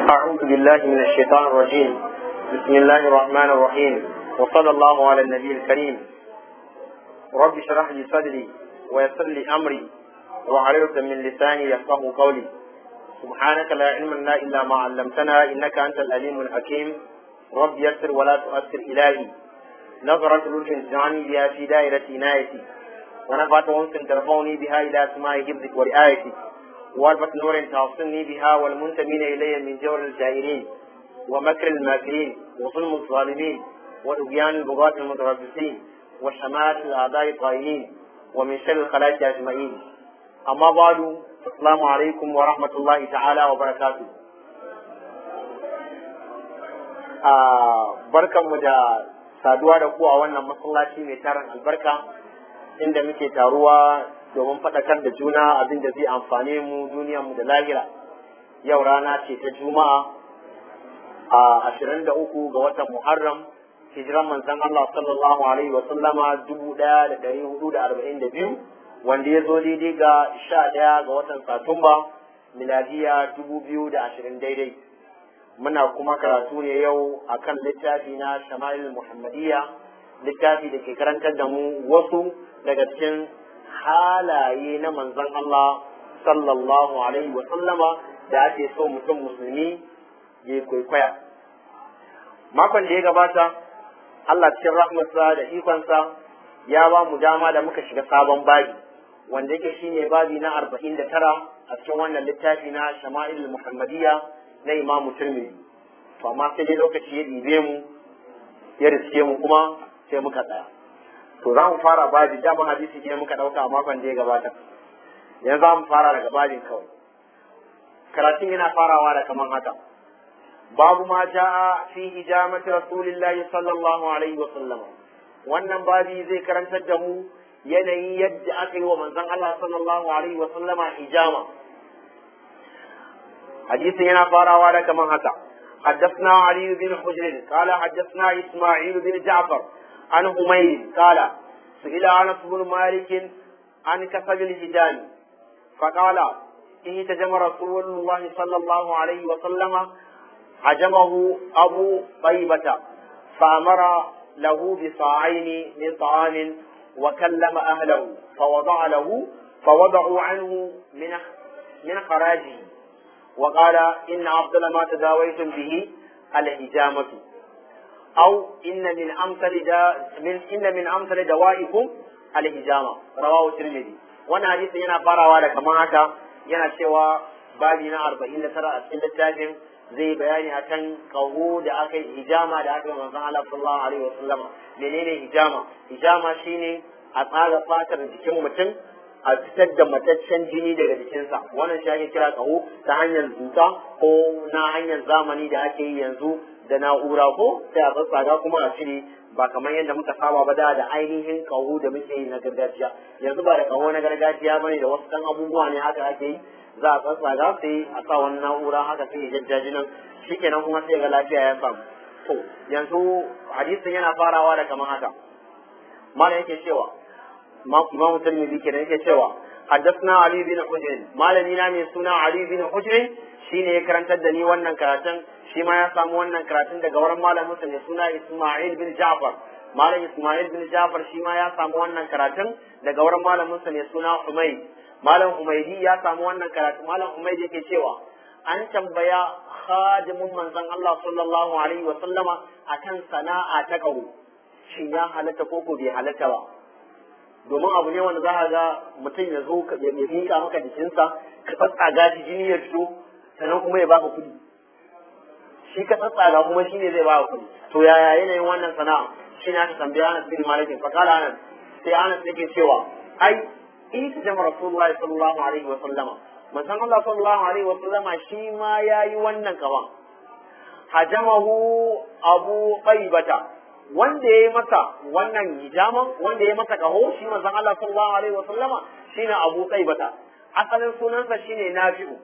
أعوذ بالله من الشيطان الرجيم بسم الله الرحمن الرحيم وصلى الله على النبي الكريم رب اشرح لي صدري ويسر لي أمري وعليك من لساني يفقه قولي سبحانك لا علم لنا إلا ما علمتنا إنك أنت الأليم الحكيم رب يسر ولا تؤثر إلهي نظرة لطف اجعلني بها في دائرة عنايتي ونفعت أنس ترفعني بها إلى سماع حفظك ورعايتك واربط نور توصلني بها والمنتمين إلي من جور الجائرين ومكر الماكرين وظلم الظالمين وطغيان البغاة المتربصين وشماتة الأعداء الطائعين ومن شر الخلائق أجمعين أما بعد السلام عليكم ورحمة الله تعالى وبركاته barkanmu da saduwa da ku a wannan masallaci mai tarin albarka inda muke taruwa domin faɗakar da juna abin da zai amfane mu duniyarmu da lahira yau rana ce ta juma'a a ashirin da uku ga watan muharram hijiran manzon Allah sallallahu alaihi wa sallama dubu ɗaya da ɗari hudu da arba'in da biyu wanda ya zo daidai ga sha ɗaya ga watan satumba miladiya dubu biyu da ashirin daidai muna kuma karatu ne yau akan littafi na shama'il muhammadiyya littafi da ke karantar da mu wasu daga cikin halaye na manzon Allah sallallahu alaihi wa sallama da ake so mutum musulmi ya kwaikwaya makon da ya gabata Allah cikin rahmatsa da ikonsa ya ba mu dama da muka shiga sabon babi wanda yake shine babi na arba'in da tara a cikin wannan littafi na shama'il muhammadiyya na imamu turmidi to amma sai dai lokaci ya ɗibe mu ya riske mu kuma sai muka tsaya to za mu fara babi dama hadisi ne muka ɗauka a makon da ya gabata yanzu za mu fara daga babin kawai karatun yana farawa da kaman haka babu ma ja'a fi ijamati rasulillahi sallallahu alaihi wa sallam wannan babi zai karantar da mu yanayin yadda aka yi wa manzon Allah sallallahu alaihi wa sallama ijama hadisin yana farawa da kaman haka حدثنا علي بن حجر قال حدثنا إسماعيل بن جعفر عن همير قال سئل انس بن مالك عن كسب الهجان فقال اهتجم رسول الله صلى الله عليه وسلم عجمه ابو طيبه فامر له بصاعين من طعام وكلم اهله فوضع له فوضعوا عنه من من خراجه وقال ان افضل ما تداويتم به الهجامه أو إن من أمثل دا من إن من أمثل دوائكم الهجامة رواه الترمذي wannan hadisi yana farawa da kamar haka yana cewa babi na arba'in da tara a cikin littafin zai bayani akan kaho da aka yi hijama da aka yi manzon Allah sallallahu alaihi wasallam menene hijama hijama shine a tsaga fatar jikin mutum a fitar da mataccen jini daga jikinsa wannan shi ake kira kaho ta hanyar zuta ko na hanyar zamani da ake yi yanzu da na'ura ko sai a tsatsaga kuma a cire ba kamar yadda muka saba ba da da ainihin kaho da muke yi na gargajiya yanzu ba da kaho na gargajiya bane da wasu kan abubuwa ne haka ake yi za a tsatsaga sai a sa wani na'ura haka sai ya jajjaji nan shikenan kuma sai ga lafiya ya samu to yanzu hadisin yana farawa da kamar haka malam yake cewa imamu tirmidhi kenan yake cewa حدثنا علي بن حجر malami na mai suna Ali bin Hujr shine ya karantar da ni wannan karatun shi ma ya samu wannan karatun daga wurin malamin sa mai suna Isma'il bin Ja'far malam Isma'il bin Ja'far shi ma ya samu wannan karatun daga wurin malamin sa mai suna Humayd malam Humaydi ya samu wannan karatun malam Humayd yake cewa an tambaya khadimun manzon Allah sallallahu alaihi wa sallama akan sana'a ta kawo shin ya halatta ko ko bai halatta ba domin abu ne wanda za a ga mutum ya zo ya miƙa maka jikinsa ka tsatsaga shi jini ya fito sannan kuma ya baka kuɗi shi ka tsatsaga kuma shi ne zai baka kuɗi to yaya yanayin wannan sana'a shi ne aka tambaya Anas bin Malik fa kala Anas sai Anas yake cewa ai ita jama Rasulullahi sallallahu alaihi wa sallama manzon Allah sallallahu alaihi wa sallama shi ma yayi wannan kaman hajamahu Abu Qaibata wanda ya yi masa wannan hijaman wanda ya masa kaho shi manzon Allah sallallahu alaihi wasallama shine Abu Qaibata asalin sunansa shine Nafi'u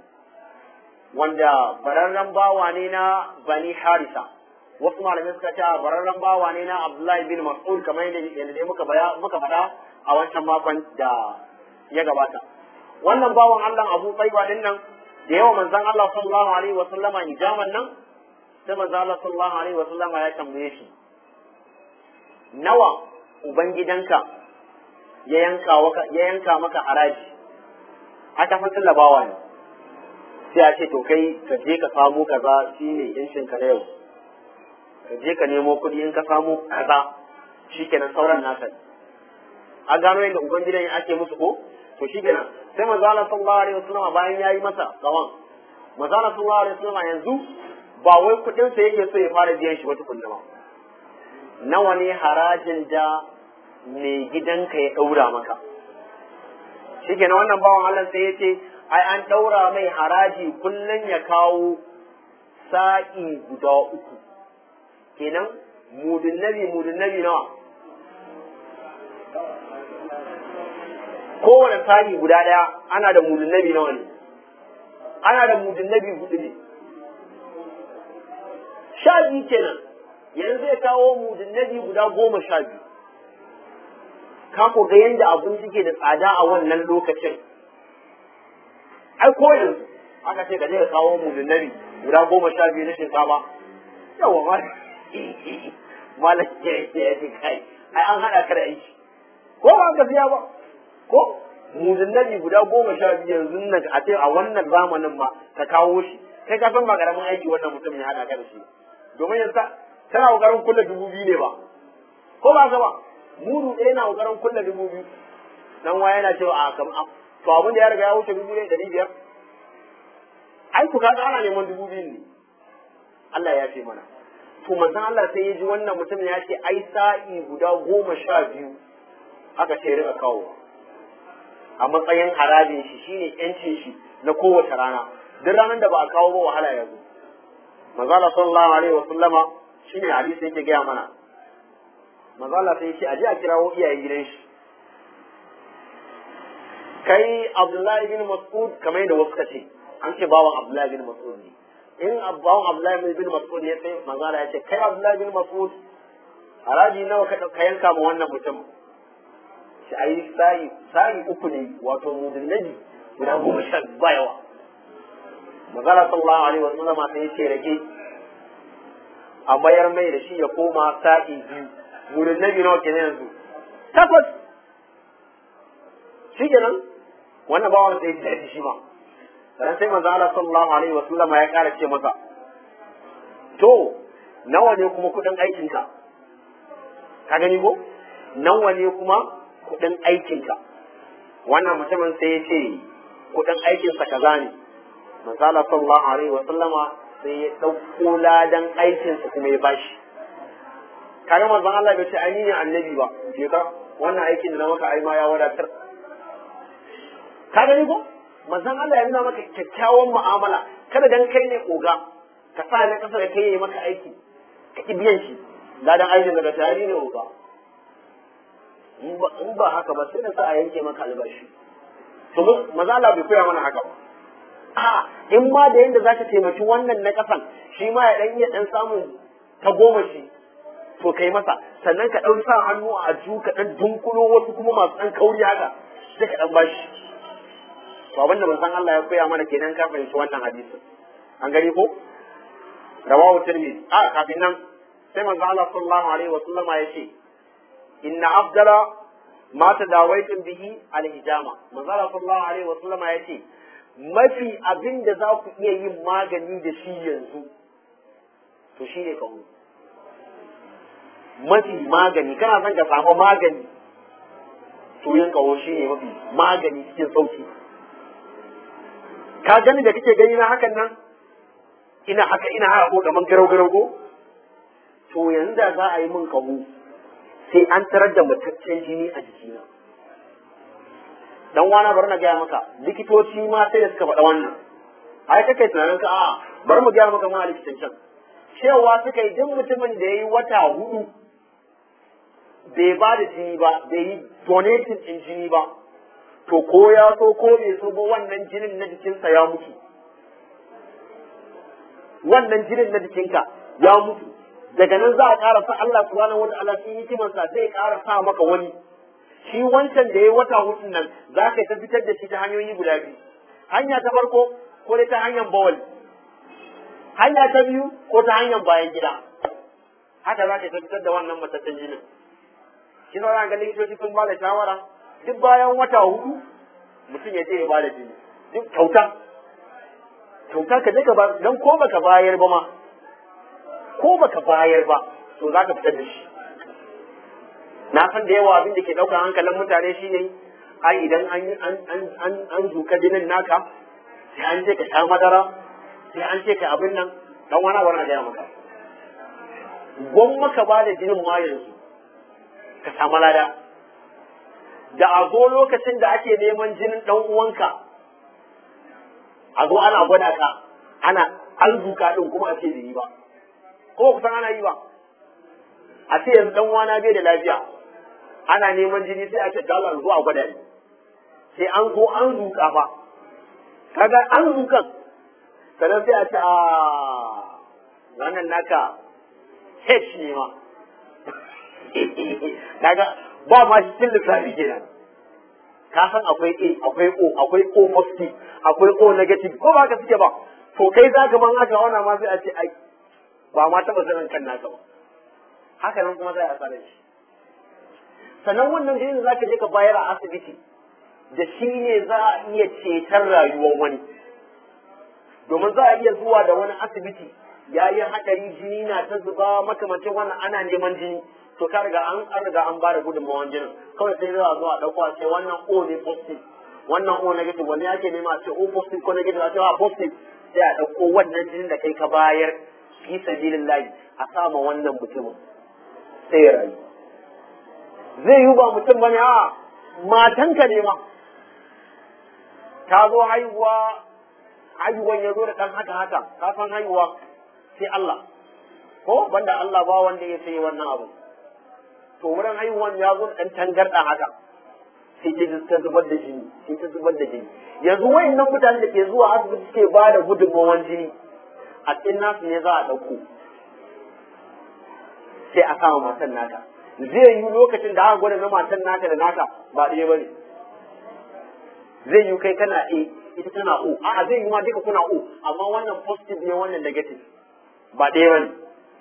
wanda bararren bawa ne na Bani Harisa wasu malamai suka ce bararren bawa ne na Abdullahi bin Mas'ud kamar yadda yadda muka baya muka faɗa a wancan makon da ya gabata wannan bawan Allah Abu Qaiba din nan da yawa manzon Allah sallallahu alaihi wa sallama hijaman nan sai manzon Allah sallallahu alaihi wa sallama ya tambaye shi nawa ubangidanka ya yanka maka ya yanka maka haraji aka san tallabawa ne sai a ce to kai ka je ka samu kaza shine yancin ka na yau ka je ka nemo kuɗi in ka samu kaza shikenan sauran naka ne a gano yadda ubangidan ya ake musu ko to shikenan sai manzo Allah sallallahu alaihi wasallam bayan yayi masa gawan manzo Allah sallallahu alaihi wasallam yanzu ba wai kuɗin sa yake so ya fara biyan shi ba tukunna ba nawa ne harajin da mai gidanka ya ɗaura maka shi kenan wannan bawan Allah sai ya ce ai an ɗaura mai haraji kullum ya kawo sa'i guda uku kenan mudun nabi mudun nabi nawa kowane sa'i guda ɗaya ana da mudun nabi nawa ne ana da mudun nabi hudu ne sha biyu kenan yanzu zai kawo mudun nabi guda goma sha biyu ka ko ga yanda abin suke da tsada a wannan lokacin ai ko yanzu aka ce ka je ka kawo mu da nabi guda goma sha biyu na shinkafa yawa ma malam ya ya ce kai ai an hada ka da aiki ko ba ka siya ba ko mu da nabi guda goma sha biyu yanzu nan a ce a wannan zamanin ma ka kawo shi kai ka san ba karamin aiki wannan mutum ya hada ka da shi domin yanzu tana kokarin kulle dubu biyu ne ba ko ba ka ba mudu ɗaya na ƙoƙarin kulle dubu biyu dan waya yana cewa a kam to abin da ya riga ya wuce dubu ɗaya ɗari biyar ai ku kaga ana neman dubu biyu ne Allah ya ce mana to manzon Allah sai ya ji wannan mutum ya ce ai sa'i guda goma sha biyu aka ce rika kawo a matsayin harajin shi shine yancin shi na kowace rana duk ranar da ba a kawo ba wahala ya zo manzon Allah sallallahu alaihi wa sallama shine hadisi yake gaya mana manzo Allah sai ce aje a kirawo iyayen gidan shi kai Abdullahi bin Mas'ud kamar yadda wasu kace an ce bawan Abdullahi bin Mas'ud ne in bawan Abdullahi bin Mas'ud ne sai manzo Allah ya ce kai Abdullahi bin Mas'ud haraji nawa ka ka yanka ma wannan mutum shi ayi sai sai uku ne wato mudin nabi guda goma sha ba yawa manzo Allah sallallahu alaihi wasallam sai ya ce rage a mayar mai da shi ya koma sa'i biyu wurin nabi nawa kenan yanzu takwas shi kenan wannan bawan sai ya shi ma dan sai manzo Allah sallallahu alaihi wa sallama ya kara ce masa to nawa ne kuma kudin aikin ka ka gani ko nawa ne kuma kudin aikin ka wannan mutumin sai ya ce kudin aikin sa kaza ne manzo Allah sallallahu alaihi wa sallama sai ya dauko ladan aikin sa kuma ya bashi kaga manzon Allah bai ce ai ni ne annabi ba je ka wannan aikin da na maka ai ma ya wadatar ka gani ko manzon Allah ya nuna maka kyakkyawan mu'amala kada dan kai ne oga ka sa na kasa da kai yayi maka aiki ka ki biyan shi ladan aikin daga tari ne oga in ba haka ba sai da sa a yanke maka albashi to manzon Allah bai koya mana haka ba a in ma da yanda zaka taimaki wannan na kasan shi ma ya dan iya dan samun ta goma shi to kai masa sannan ka ɗan sa hannu a aju ka ɗan dunkulo wasu kuma masu ɗan kauri haka sai ka ɗan bashi to abinda manzon Allah ya koya mana kenan ka fahimci wannan hadisi an gani ko rawahu tirmidhi a kafin nan sai manzon Allah sallallahu alaihi wa sallama ya ce inna afdala ma tadawaitum bihi alhijama manzon Allah sallallahu alaihi wa sallama ya ce mafi abin da za ku iya yin magani da shi yanzu to shi ne kawo mafi magani kana son ka samu magani to yin kawo shi ne mafi magani cikin sauki ka gani da kake gani na hakan nan ina haka ina haka ko kaman garau garau ko to yanzu da za a yi min kaho sai an tarar da mataccen jini a jikina dan wana bari na gaya maka likitoci ma sai da suka faɗa wannan ai kake tunanin ka a bari mu gaya maka ma likitan can cewa suka yi duk mutumin da ya yi wata hudu bai ba da jini ba bai yi donating din jini ba to ko ya so ko bai so ba wannan jinin na jikinsa ya mutu wannan jinin na jikinka ya mutu daga nan za a ƙara sa Allah subhanahu wata'ala sun yi kimansa zai ƙara sa maka wani shi wancan da ya wata hudun nan za ka ta fitar da shi ta hanyoyi guda biyu hanya ta farko ko dai ta hanyar bawal hanya ta biyu ko ta hanyar bayan gida haka za ka fitar da wannan matattun jinin shi za ga likitoci sun ba da shawara duk bayan wata hudu mutum ya je ya ba da jini duk kyauta kyauta ka je ka ba don ko baka bayar ba ma ko baka bayar ba to za ka fitar da shi na san da yawa abin da ke ɗaukar hankalin mutane shine ai idan an an an an an zuka jinin naka sai an ce ka sha madara sai an ce ka abin nan dan wani wannan gaya maka gwamma ka ba da jinin ma yanzu ka samu lada da a zo lokacin da ake neman jinin dan uwanka a zo ana gwada ka ana an zuka din kuma a ce bai yi ba ko kusan ana yi ba a ce yanzu dan wana bai da lafiya ana neman jini sai a ce dala zo a gwada ni sai an zo an zuka fa kaga an zukan sannan sai a ce a wannan naka H ne ma kaga ba ma shi cin lissafi kenan ka san akwai A akwai O akwai O positive akwai O negative ko ba ka suke ba to kai za ka ban haka wannan ma sai a ce ai ba ma taɓa sanin kan naka ba haka nan kuma za a tsare shi sannan wannan jinin da za ka je ka bayar a asibiti da shi ne za a iya ceton rayuwar wani domin za a iya zuwa da wani asibiti ya yi haɗari jini na ta zuba makamancin wannan ana neman jini to ka riga an an riga an bada gudunmawan jinin kawai sai za a zo a ɗauko a ce wannan O ne positive wannan O negative wani ake nema a ce O positive ko negative a ce a positive sai a ɗauko wannan jinin da kai ka bayar fi sabilillahi a sama wannan mutumin sai ya rayu zai yi ba mutum bane a matanka ne ma ta zo haihuwa haihuwan ya zo da ɗan haka haka ka san haihuwa sai Allah ko banda Allah ba wanda ya sai wannan abu to wurin haihuwan ya zo da ɗan tangarɗa haka sai ta zubar da jini sai ta zubar da jini yanzu wayannan mutane da ke zuwa asibiti suke ba da gudunmawan jini a cikin nasu ne za a ɗauko sai a kama matan naka zai yi lokacin da aka gwada na matan naka da naka ba ɗaya ba ne zai yi kai kana A ita tana O a'a zai yi ma duka kuna O amma wannan positive ne wannan negative ba ɗaya ba ne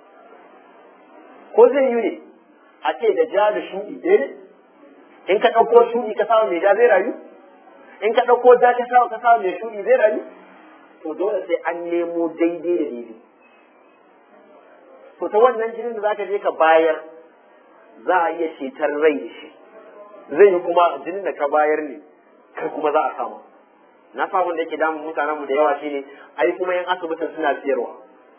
ko zai yi ne a ce da ja da shuɗi ɗaya ne in ka ɗauko shuɗi ka samu mai ja zai rayu in ka ɗauko ja ka samu ka samu mai shuɗi zai rayu to dole sai an nemo daidai da daidai to ta wannan jinin da zaka je ka bayar za a iya cetar rai da shi zai yi kuma jinin da ka bayar ne kai kuma za a samu na samun da yake damun mutanen mu da yawa shine ai kuma yan asibitin suna siyarwa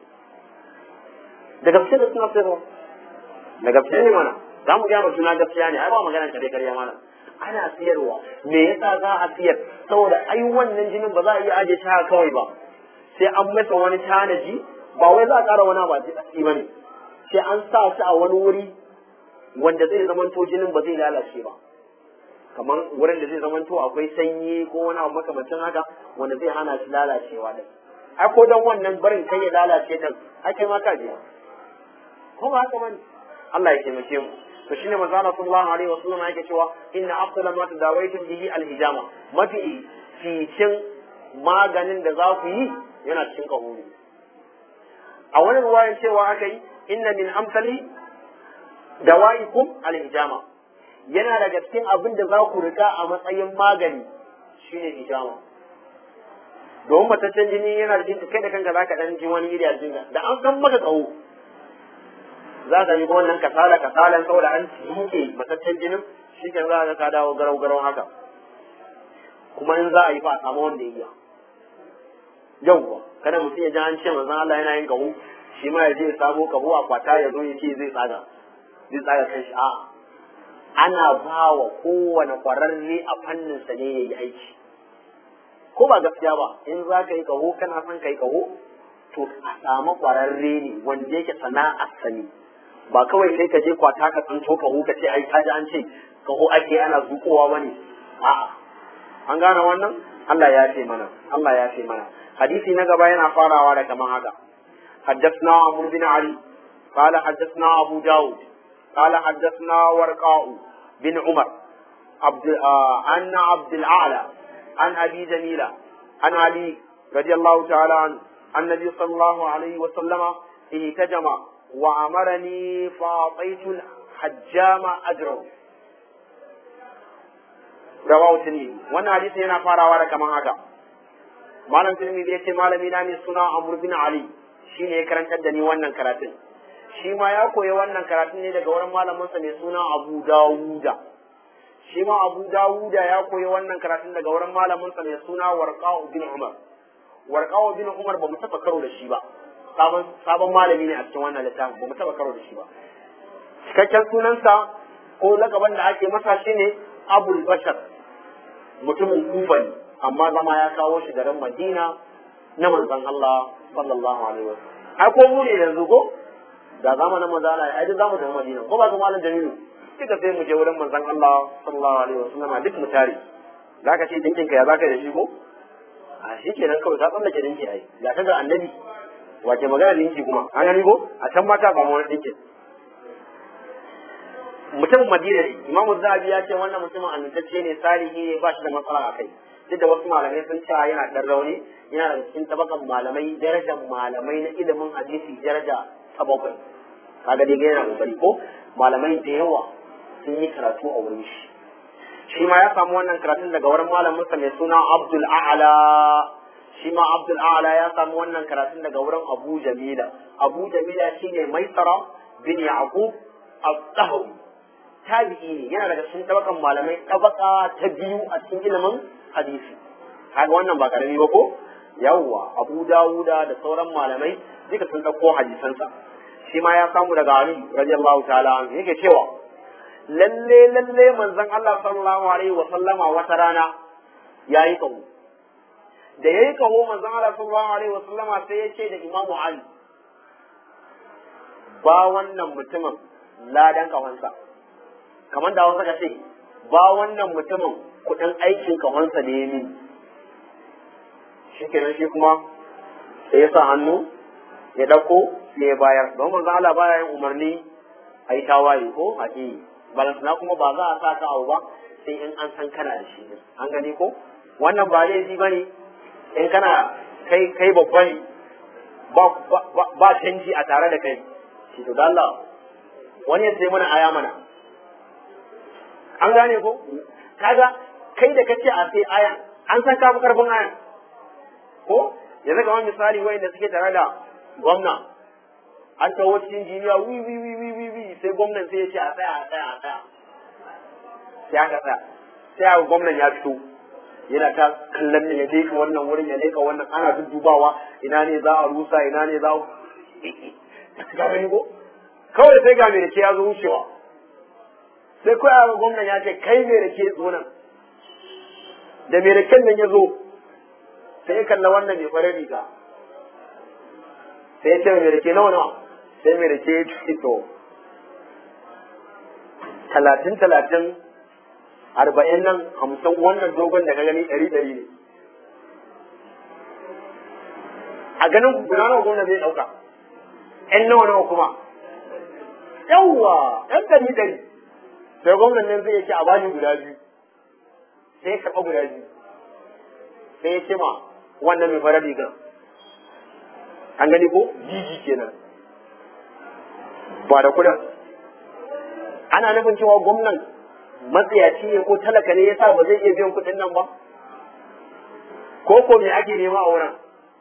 da gaske da suna siyarwa da gaske ne mana za mu gaya suna gaskiya ne ai ba magana kare karya mana ana siyarwa me yasa za a siyar saboda ai wannan jinin ba za a iya aje shi haka kawai ba sai an masa wani tanaji ba wai za a ƙara wani ba ji ba ne sai an sa shi a wani wuri wanda zai zamanto jinin ba zai lalace ba kamar wurin da zai zamanto akwai sanyi ko wani abu makamancin haka wanda zai hana shi lalacewa din ai ko dan wannan barin kai ya lalace din ai kai ma ka je ko ba haka bane Allah ya taimake mu to shine manzo Allah sallallahu alaihi wasallam yake cewa inna afdala ma tadawaitum bihi alhijama mafi ficin maganin da za ku yi yana cikin kahuri a wani ruwayan cewa aka yi inna min amsali dawaikum alhijama yana daga cikin abin da za ku rika a matsayin magani shine hijama domin mataccen jini yana da kai da kanka zaka dan ji wani iri a jinka da an san maka tsawo za ka yi wannan kasala kasalan saboda an duke mataccen jinin shi ke za ka dawo garau garau haka kuma in za a yi fa a samu wanda ya iya yauwa kada mutum ya ji an ce manzon Allah yana yin kahu shi ma ya je ya samo kahu a kwata ya zo ya ce zai tsaga zai tsaga kan shi a'a ana ba wa kowane kwararre a fannin sa ne ya yi aiki ko ba gaskiya ba in za ka yi kaho kana son ka yi kaho to a samu kwararre ne wanda yake sana'ar sani ba kawai sai ka je kwata ka tsinto kaho ka ce ai kaji an ce kaho ake ana zuƙowa bane a'a an gane wannan Allah ya ce mana Allah ya ce mana hadisi na gaba yana farawa da kaman haka حدثنا عمرو بن علي قال حدثنا أبو داود قال حدثنا ورقاء بن عمر عبد آه عن عبد الأعلى عن أبي جميلة عن علي radiyallahu ta'ala an annabi sallallahu alaihi wa sallama ihtajama wa amarani fa ataitu hajjama ajrahu rawahu tirmidhi wannan hadisi yana farawa da kaman haka malam tirmidhi yace malami na ne suna amr bin ali shine ya karantar da ni wannan karatun shi ma ya koyi wannan karatun ne daga wurin malaminsa mai suna abu dawuda shi ma abu dawuda ya koyi wannan karatun daga wurin malaminsa mai suna warqa'u bin umar warqa'u bin umar ba mu taba karo da shi ba sabon sabon malami ne a cikin wannan littafin ba mu taba karo da shi ba cikakken sunansa ko lakaban da ake masa shine abul bashar mutumin kufa ne amma zama ya kawo shi garin madina na manzon Allah sallallahu alaihi wasallam ai ko mu ne yanzu ko da zamanin manzo Allah ai duk zamu tafi Madina ko ba ga malam Jamilu kika sai mu je wurin manzon Allah sallallahu alaihi wasallam duk mu tare zaka ce dinkin ka ya zaka da shi ko a shi kenan kawai ka tsallake dinki ai ga ta ga annabi wace magana dinki kuma an gani ko a can mata ba mu wani dinkin mutumin Madina ne Imam Zahabi ya ce wannan mutumin amintacce ne salihi ne ba shi da matsala a kai duk da wasu malamai sun ce yana dan rauni yana da cikin tabakan malamai darajar malamai na ilimin hadisi daraja ta bakwai kaga dai yana kokari ko malamai da yawa sun yi karatu a wurin shi shi ma ya samu wannan karatun daga wurin malamin sa mai suna Abdul A'la shi ma Abdul A'la ya samu wannan karatun daga wurin Abu Jamila Abu Jamila shine Maisara bin Yaqub al-Tahawi tabi'i ne yana daga cikin tabakan malamai tabaka ta biyu a cikin ilimin hadisi kaga wannan ba karami ba ko yawwa Abu Dawuda da sauran malamai duka sun dauko hadisansa shi ma ya samu daga Ali radiyallahu ta'ala anhu yake cewa lalle lalle manzon Allah sallallahu alaihi wa sallama wata rana yayi kaho da yayi kaho manzon Allah sallallahu alaihi wa sallama sai ya ce da Imam Ali ba wannan mutumin ladan kahonsa kamar da wasu ka ce ba wannan mutumin kudin aikin kahonsa da ya min shi kenan shi kuma sai ya sa hannu ya ɗauko sai ya bayar don manzon Allah baya yin umarni a yi tawaye ko a ƙi balantana kuma ba za a sa ka abu ba sai in an san kana da shi an gani ko wannan ba laifi ba ne in kana kai kai babba ne ba ba canji a tare da kai shi to Allah wani ya sai mana aya mana an gane ko kaga kai da kace a sai aya an san ka fi karfin aya ko yanzu kamar misali wayanda suke tare da gwamna an tawo cikin jiniya wi wi wi wi wi wi sai gwamnan sai ya ce a tsaya a tsaya a tsaya sai aka tsaya sai aka gwamnan ya fito yana ta kallon ne ya leka wannan wurin ya leka wannan ana duddubawa ina ne za a rusa ina ne za a ga gani ko kawai sai ga mai rake ya zo wucewa sai kawai aka gwamnan ya ce kai mai rake zo nan da mai raken nan ya zo sai ya kalla wannan mai farin riga sai ya ce mai rake nawa nawa sai mai rake ya ce to talatin talatin arba'in nan hamsin wannan dogon da ka gani ɗari ɗari ne a ganin ku guda nawa gwamna zai ɗauka ƴan nawa nawa kuma yawwa ɗan ɗari ɗari sai gwamnan nan zai ce a bani guda biyu sai ya karɓa guda biyu sai ya ce ma wannan mai farar rigar an gani ko jiji kenan ba da kudin ana nufin cewa gwamnan matsayaci ne ko talaka ne yasa ba zai iya biyan kudin nan ba ko ko me ake nema a wurin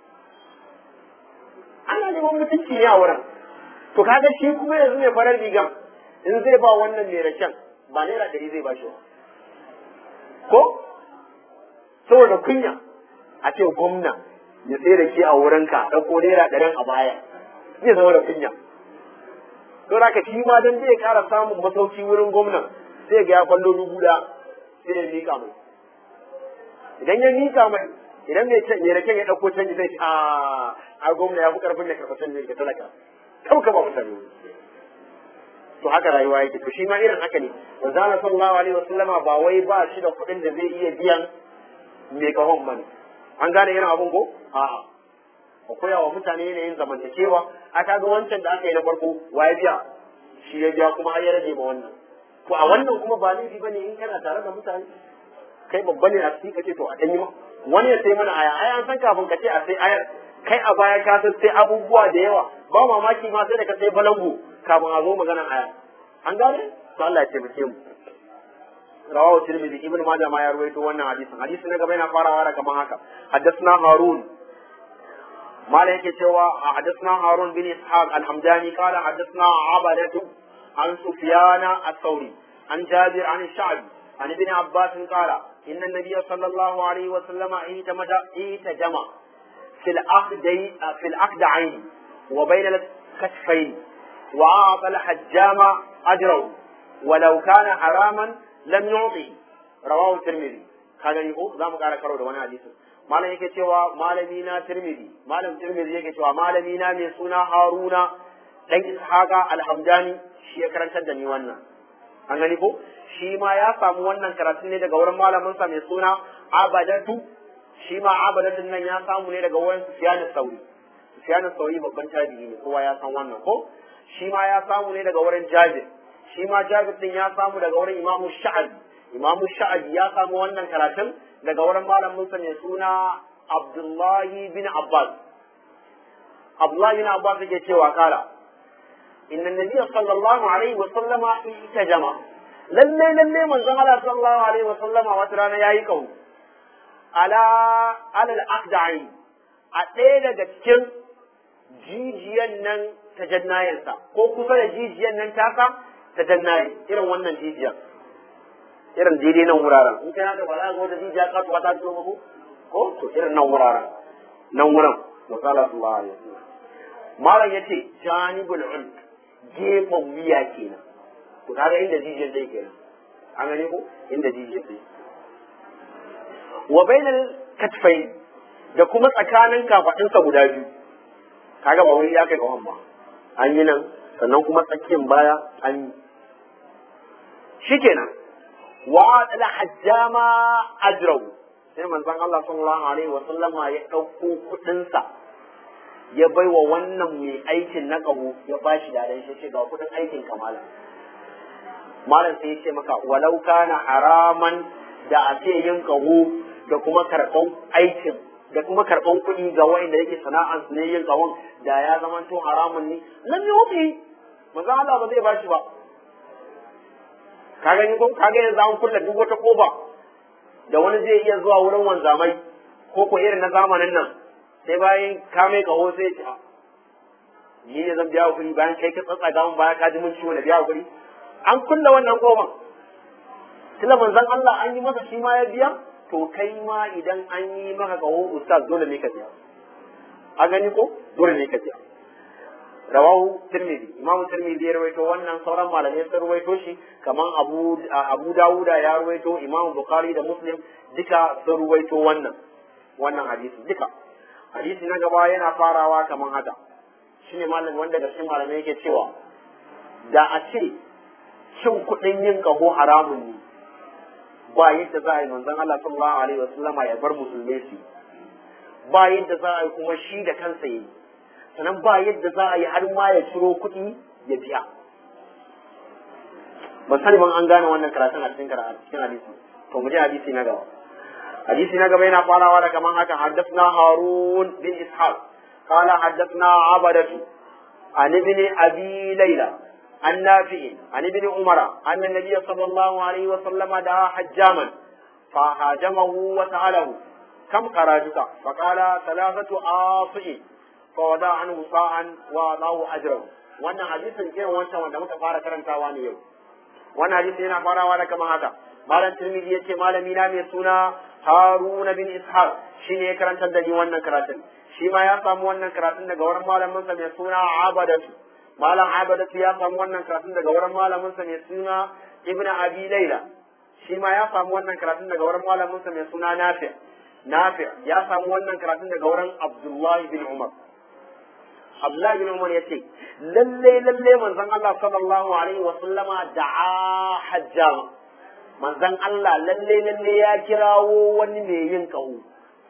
ana neman mutunci ne a wurin to kaga shi kuma yanzu mai farar rigan in zai ba wannan mai raken ba naira ɗari zai ba shi ko saboda kunya a ce gwamna ya sai da ke a wurinka ɗauko naira ɗarin a baya zai zama da kunya don haka shi ma dan zai ƙara samun masauki wurin gwamnan sai ga ya kwallo dubu da sai ya mika mai idan ya mika mai idan mai can ya rake ya ɗauko canji sai a a gwamna ya fi ƙarfin da karɓar canji ga talaka kau ka ba mutane to haka rayuwa yake to shi ma irin haka ne manzo Allah sallallahu alaihi wasallama ba wai ba shi da kuɗin da zai iya biyan mai kahon bane an gane irin abun ko a'a ka koya wa mutane yanayin zamantakewa a kaga wancan da aka yi na farko wa ya biya shi ya biya kuma har ya rage ma wannan to a wannan kuma ba laifi bane in kana tare da mutane kai babba ne a cikin kace to a danyi ma wani ya sai mana aya ai an san kafin ka ce a sai ayar kai a baya ka san sai abubuwa da yawa ba mamaki ma sai da ka sai balangu kafin a zo maganar aya an gane to Allah ya taimake mu rawahu tirmidhi ibn majah ma ya ruwaito wannan hadisin hadisi na gaba yana farawa da kaman haka haddathna harun mala yake cewa haddathna harun bin ishaq al-hamdani qala haddathna abadatu an sufyana ath-thawri an jabir an sha'bi an ibn abbas qala inna an-nabiy sallallahu alayhi wa sallam ihtamada ihtajama fil aqdi fil aqdayn wa bayna al-kasfayn wa a'ta al-hajjama ajrahu ولو كان حراما lam yu'ti rawahu tirmidhi ka gani ko zamu kara karo da wani hadisi malam yake cewa malami na tirmidhi malam tirmidhi yake cewa malami na mai suna haruna dan ishaqa alhamdani shi ya karantar da ni wannan an gani ko shi ma ya samu wannan karatun ne daga wurin malamin sa mai suna abadatu shi ma abadatun nan ya samu ne daga wurin sufyan sauri sufyan sauri babban tabi'i ne kowa ya san wannan ko shi ma ya samu ne daga wurin jabir shi ma Jabir din ya samu daga wurin Imamu Sha'abi Imamu Sha'abi ya samu wannan karatun daga wurin malamin sa mai suna Abdullahi bin Abbas Abdullahi bin Abbas yake cewa kala inna nabiyya sallallahu alaihi wa sallama itajama lalle lalle manzon Allah sallallahu alaihi wa sallama wata rana yayi kawo ala alal aqda'i a ɗaya daga cikin jijiyan nan ta jannayensa ko kusa da jijiyan nan tasa ta dannaye irin wannan jijiyar irin daidai nan wuraren in kai haka ba za ga wata jijiya ka tuwa ta fito muku ko to irin nan wuraren nan wurin misala sallallahu alaihi wasallam malam yace janibul ulq gefen wuya kenan ku kaga inda jijiyar zai kenan an gane ko inda jijiyar zai wa bainal katfain da kuma tsakanin kafadinsa guda biyu kaga ba wuri ya kai kawan ba an yi nan sannan kuma tsakiyar baya an yi shikenan wa adala hajjama ajrahu sai manzon Allah sallallahu alaihi wa sallama ya dauko kudin sa ya baiwa wannan mai aikin na kaho ya bashi da dan shi ga kudin aikin kamala malam sai ya ce maka walau kana haraman da a ce yin kaho da kuma karban aikin da kuma karban kuɗi ga wanda yake sana'an su ne yin kahon da ya zama to haramun ne lam yuti manzo Allah ba zai bashi ba ka gani ko ka ga yanzu an kulle duk wata koba da wani zai iya zuwa wurin wanzamai ko ko irin na zamanin nan sai bayan ka mai kaho sai ya ce ni ne zan biya kuɗi bayan kai ka tsatsa gawan baya ka ji mun ciwo na biya kuɗi an kulle wannan koban tunda manzon Allah an yi masa shi ma ya biya to kai ma idan an yi maka kaho ustaz dole ne ka biya a gani ko dole ne ka biya rawahu tirmidhi imamu tirmidhi ya rawaito wannan sauran malamai sun rawaito shi kaman abu abu dawuda ya rawaito imamu bukhari da muslim duka sun rawaito wannan wannan hadisi duka hadisi na gaba yana farawa kaman haka shine malam wanda da cikin malamai yake cewa da a ce cin kuɗin yin kaho haramun ne ba yadda za a yi manzon Allah sallallahu alaihi wasallama ya bar musulmai su ba yadda za a yi kuma shi da kansa yi sannan ba yadda za a yi har ma ya ciro kuɗi ya biya ban sani ban an gane wannan karatun a cikin karatu cikin hadisi to mu je hadisi na gaba hadisi na gaba yana farawa da kaman haka haddathna harun bin ishaq qala haddathna abadatu an ibn abi layla an nafi an ibn umara anna nabiy sallallahu alaihi wa sallama da hajjaman fa hajamahu wa sa'alahu kam qarajuka fa qala thalathatu afi'in فوضع عنه صاعا وأعطاه أجره wannan hadisin irin wancan wanda muka fara karantawa ne yau wannan hadisin yana farawa da kamar haka malam tirmidhi yace malami na mai suna haruna bin ishaq shine ya karantar da ni wannan karatun shi ma ya samu wannan karatun daga wurin malamin sa mai suna abadatu malam abadatu ya samu wannan karatun daga wurin malamin sa mai suna ibnu abi laila shi ma ya samu wannan karatun daga wurin malamin sa mai suna nafi nafi ya samu wannan karatun daga wurin abdullahi bin umar Abdullahi bin Umar ya ce, lalle lalle manzon Allah sallallahu alaihi wa sallama da'a hajjama. Manzon Allah lalle lalle ya kirawo wani mai yin kaho.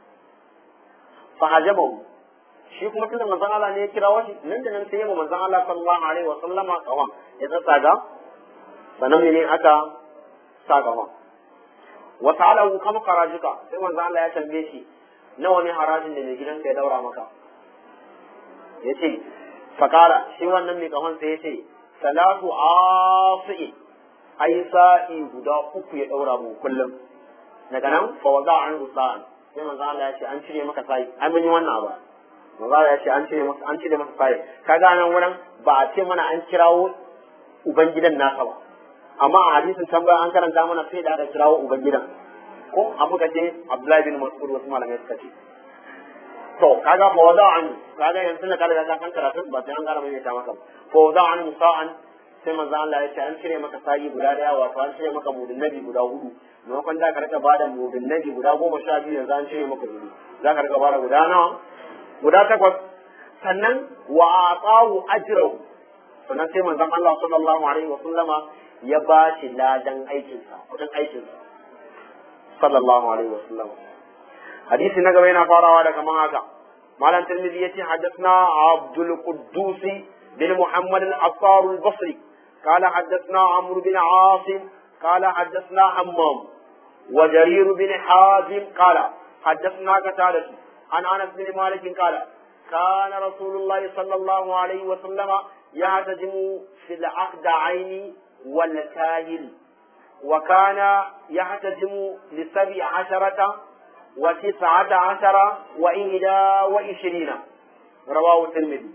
Fa hajabahu. Shi kuma tunda manzon Allah ne ya kirawo shi, nan da nan sai ya manzon Allah sallallahu alaihi wa sallama kawan ya tsatsaga. Sannan ne aka sa kawan. wa ta'alahu kam kharajuka sai manzo Allah ya tambaye shi nawa ne harajin da mai gidanka ya daura maka yace fakara shi wannan mai kahon sai yace salatu afi ai sa'i guda uku ya daura mu kullum daga nan fa waza an sa'an sai manzo Allah ya ce an cire maka sa'i ai mun yi wannan abu manzo Allah ya ce an cire maka an cire maka sa'i kaga nan wurin ba a ce mana an kirawo ubangidan nasa ba amma a hadisin can bayan an karanta mana sai da aka kirawo ubangidan ko an muka ce Abdullahi bin Mas'ud wasu malamai suka ce to kaga fa wada an kaga yanzu na kada ka san karatun ba sai an gara mai ta maka fa wada an musa'an sai manzo Allah ya ce an cire maka sa'i guda daya wato an cire maka mudun nabi guda hudu maimakon da ka rika bada mudun nabi guda goma sha biyu yanzu an cire maka hudu za ka rika bada guda nawa guda takwas sannan wa aqahu ajrahu sannan sai manzon Allah sallallahu alaihi wa sallama ya ba shi ladan aikinsa kudin aikinsa sallallahu alaihi wa sallama hadisi na gaba yana farawa da kaman haka malam tirmidhi yace hadathna abdul quddus bin muhammad al-affar al-basri قال حدثنا عمرو بن عاصم قال حدثنا حمام وجرير بن حازم قال حدثنا قتادة عن انس بن مالك قال كان رسول الله صلى الله عليه وسلم يعتزم في العقد عين والكاهل وكان يعتزم لسبع عشرة وتسعة عشر وإحدى وعشرين رواه الترمذي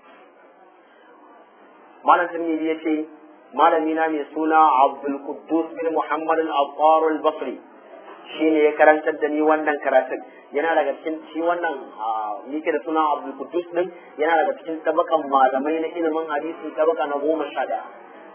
مالا الترمذي يتي مالا مينا من سنة عبد القدوس بن محمد الأبطار البصري shine ya karantar da ni wannan karatun yana daga cikin shi wannan yake da suna Abdul Qudus din yana daga cikin tabakan malamai na ilimin hadisi tabaka na goma sha daya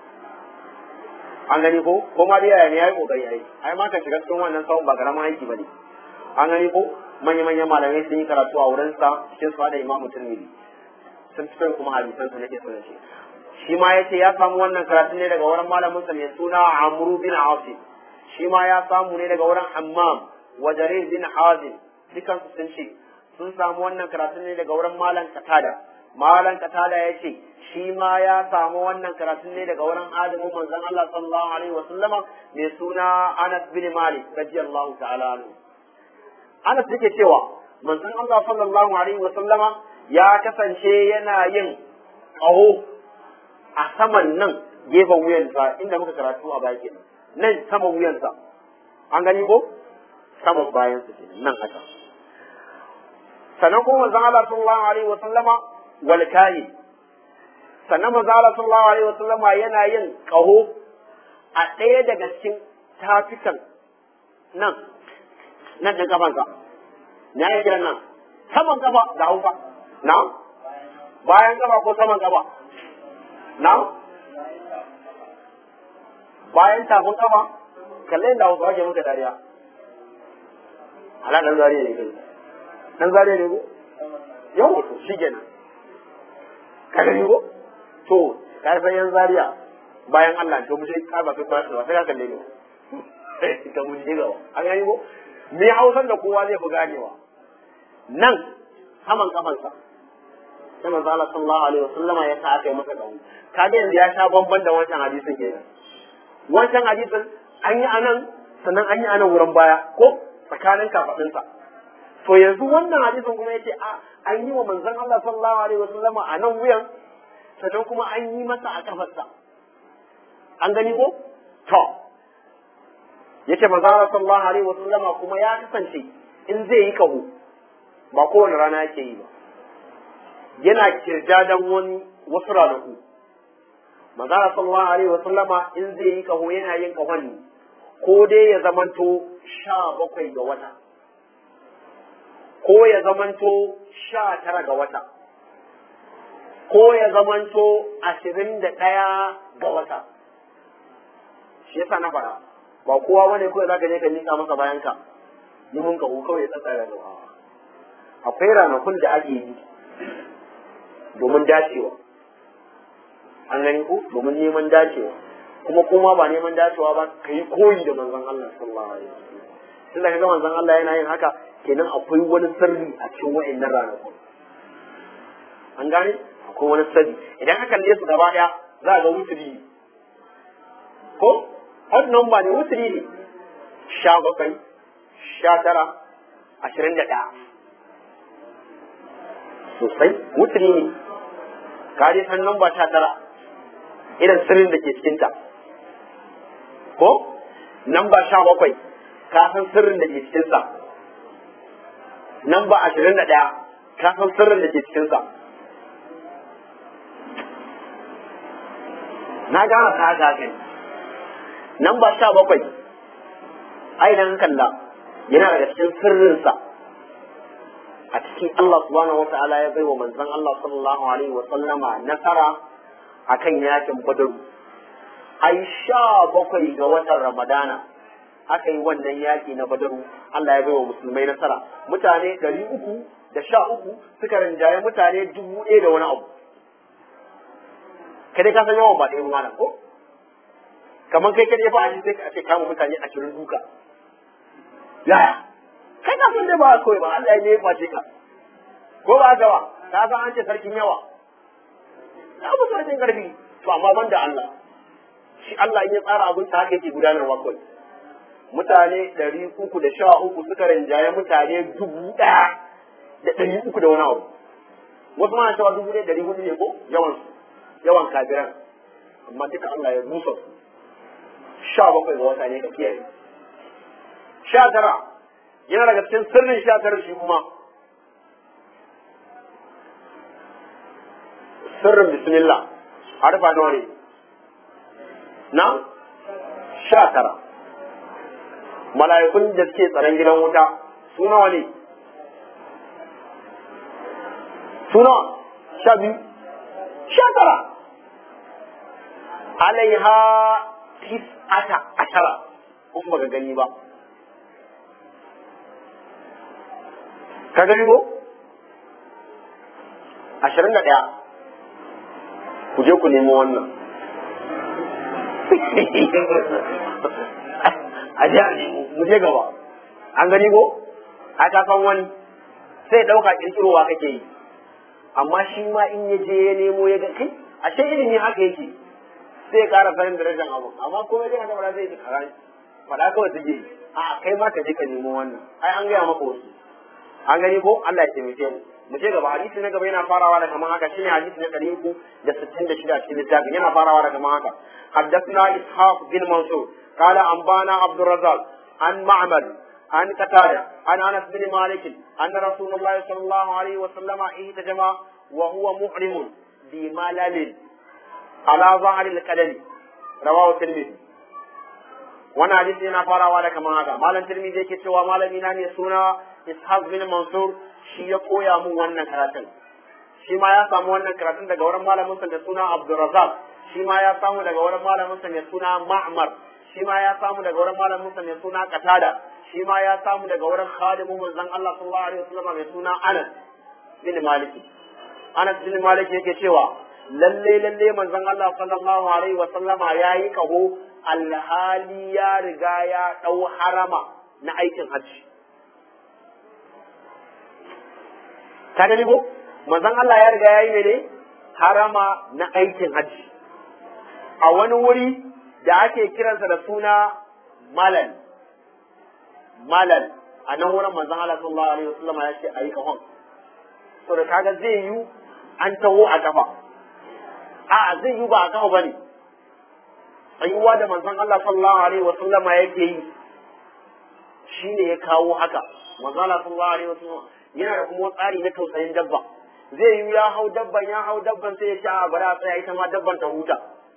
an gani ko ko ma dai yaya ne yayi kokari ai ai ma ka shiga cikin wannan sawun ba karamin aiki bane an gani ko manya manyan malamai sun yi karatu a wurin sa cikin su da Imam Tirmidhi sun fitar kuma hadisan su nake so ce shi ma yace ya samu wannan karatu ne daga wurin malamin sa mai suna Amru bin Asim shi ma ya samu ne daga wurin Hammam wa Jarir bin Hazim dukan su sun ce sun samu wannan karatu ne daga wurin malam Katada malam Katada ya ce shi ma ya samu wannan karatun ne daga wurin adamu manzon Allah sallallahu alaihi wa sallama mai suna Anas bin Malik radiyallahu ta'ala anhu Anas yake cewa manzon Allah sallallahu alaihi wa sallama ya kasance yana yin ƙaho a saman nan gefen wuyansa inda muka karatu a baya kenan nan saman wuyansa an gani ko saman bayansa kenan nan haka sannan kuma manzon Allah sallallahu alaihi wa sallama wal kahin sannan manzo Allah sallallahu alaihi wasallam yana yin kaho a ɗaya daga cikin tafikan nan nan ɗin kafansa na yi kiran nan saman kafa da haufa na bayan kafa ko saman kafa na bayan tafin kafa kallon da hausa ke muka dariya ala dan zariya ne kai dan zariya ne ko yau to shi kenan ka gani ko to ka san yan zariya bayan Allah to mushe ka ba kai ba sai ka kalle ne ka mun ji gawa an gani ko me hausan da kowa zai fi ganewa nan saman kafansa sai manzo Allah sallallahu alaihi wasallama ya sa aka yi masa dawo kaga yanzu ya sha bamban da wancan hadisin kenan wancan hadisin an yi anan sannan an yi anan wurin baya ko tsakanin kafadinsa to yanzu wannan hadisin kuma yace a an yi wa manzon Allah sallallahu alaihi wasallama a nan wuyan sannan kuma an yi masa a kafarsa an gani ko to yace manzon Allah sallallahu alaihi wasallama kuma ya kasance in zai yi kaho ba kowane rana yake yi ba yana kirjadan wani wasu ranaku manzon sallallahu alaihi wasallama in zai yi kaho yana yin kahon ne ko dai ya zamanto sha bakwai ga wata ko ya zamanto sha tara ga wata ko ya zamanto ashirin da ɗaya ga wata shi yasa na fara ba kowa wani kawai za ka je ka nika masa bayan ka yi mun kahu kawai ya tsaka da akwai ranakun da ake yi domin dacewa an gani ko domin neman dacewa kuma kuma ba neman dacewa ba ka yi koyi da manzon Allah sallallahu alaihi wasallam tun da kaga manzon Allah yana yin haka kenan akwai wani sirri a cikin wa'annan ranakun an gane akwai wani sirri idan ka kalle su gaba daya za ga wuturi ko hot number ne wuturi ne sha bakwai sha tara ashirin da ɗaya sosai wuturi ne ka je san namba sha tara irin sirrin da ke cikinta ko namba sha bakwai ka san sirrin da ke cikinsa namba ashirin da ɗaya ka san sirrin da ke cikinsa na gane ta haka kai namba sha bakwai ai dan kalla yana daga cikin sirrinsa a cikin Allah subhanahu wata'ala ya bai wa manzon Allah sallallahu alaihi wa sallama nasara akan yakin Badr ai sha bakwai ga watan Ramadana aka yi wannan yaki na Badr Allah ya bai wa musulmai nasara mutane ɗari uku da sha uku suka rinjaye mutane dubu ɗaya da wani abu kai ka san yawan ba ɗaya malam ko kamar kai kai fa a sai ka ce kama mutane ashirin duka yaya kai ka san dai ba kawai ba Allah ne ya face ka ko ba haka ba ka san an ce sarkin yawa ya mutu sarkin karfi to amma ban da Allah shi Allah in ya tsara abin ta haka yake gudanarwa kawai mutane ɗari uku da sha uku suka rinjaye mutane dubu ɗaya da ɗari uku da wani abu wasu ma cewa dubu ɗaya ɗari hudu ne ko yawan yawan kafiran amma duka Allah ya rusa su sha bakwai ga wata ne ka kiyaye sha tara yana daga cikin sirrin sha tara shi kuma sirrin bismillah harfa nawa ne na sha tara mala'ikun da suke tsaron gidan wuta su nawa ne su nawa sha biyu sha tara alaiha tis'ata ashara kun baka gani ba ka gani ko ashirin da ɗaya ku je ku nemo wannan a je a nemo mu je gaba an gani ko a ka san wani sai ɗauka ƙirƙirowa kake yi amma shi ma in ya je ya nemo ya ga kai ashe ilimi haka yake sai ya ƙara sanin darajar abu amma kuma dai haka ba zai ji karani faɗa kawai take yi a kai ma ka je ka nemo wannan ai an gaya maka wasu an gani ko Allah ya taimake mu mu je gaba hadisi na gaba yana farawa da kaman haka shine hadisi na ɗari uku da sittin da shida cikin littafin yana farawa da kaman haka حدثنا إسحاق بن منصور قال أنبانا عبد الرزاق عن معمر عن قتادة عن أنس بن مالك أن رسول الله صلى الله عليه وسلم اهتجم وهو محرم بملل على ظهر القدم رواه الترمذي wannan hadisi yana farawa da kamar haka malam tirmidhi yake cewa malami na ne suna ishaq bin mansur shi ya koya mun wannan karatun shi ma ya samu wannan karatun daga wurin malamin sa da suna abdurrazzaq shi ma ya samu daga wurin malamin sa mai suna ma'mar shi ma ya samu daga wurin malamin sa mai suna qatada shi ma ya samu daga wurin khadimu manzon Allah sallallahu alaihi wasallam mai suna Anas bin Malik Anas bin Malik yake cewa lalle lalle manzon Allah sallallahu alaihi wasallama yayi kaho alhali ya riga ya dau harama na aikin hajji ka gani ko manzon Allah ya riga yayi mene harama na aikin hajji a wani wuri da ake kiransa da suna malal malal a nan wurin manzon Allah sallallahu alaihi wasallam ya ce ayi kahon to da kaga zai yi an taho a kafa a zai yi ba a kafa bane tsayuwa da manzon Allah sallallahu alaihi wasallam yake yi shine ya kawo haka manzon Allah sallallahu alaihi wasallam yana da kuma tsari na tausayin dabba zai yi ya hau dabban ya hau dabban sai ya ce a bari a tsaya ita ma dabban ta huta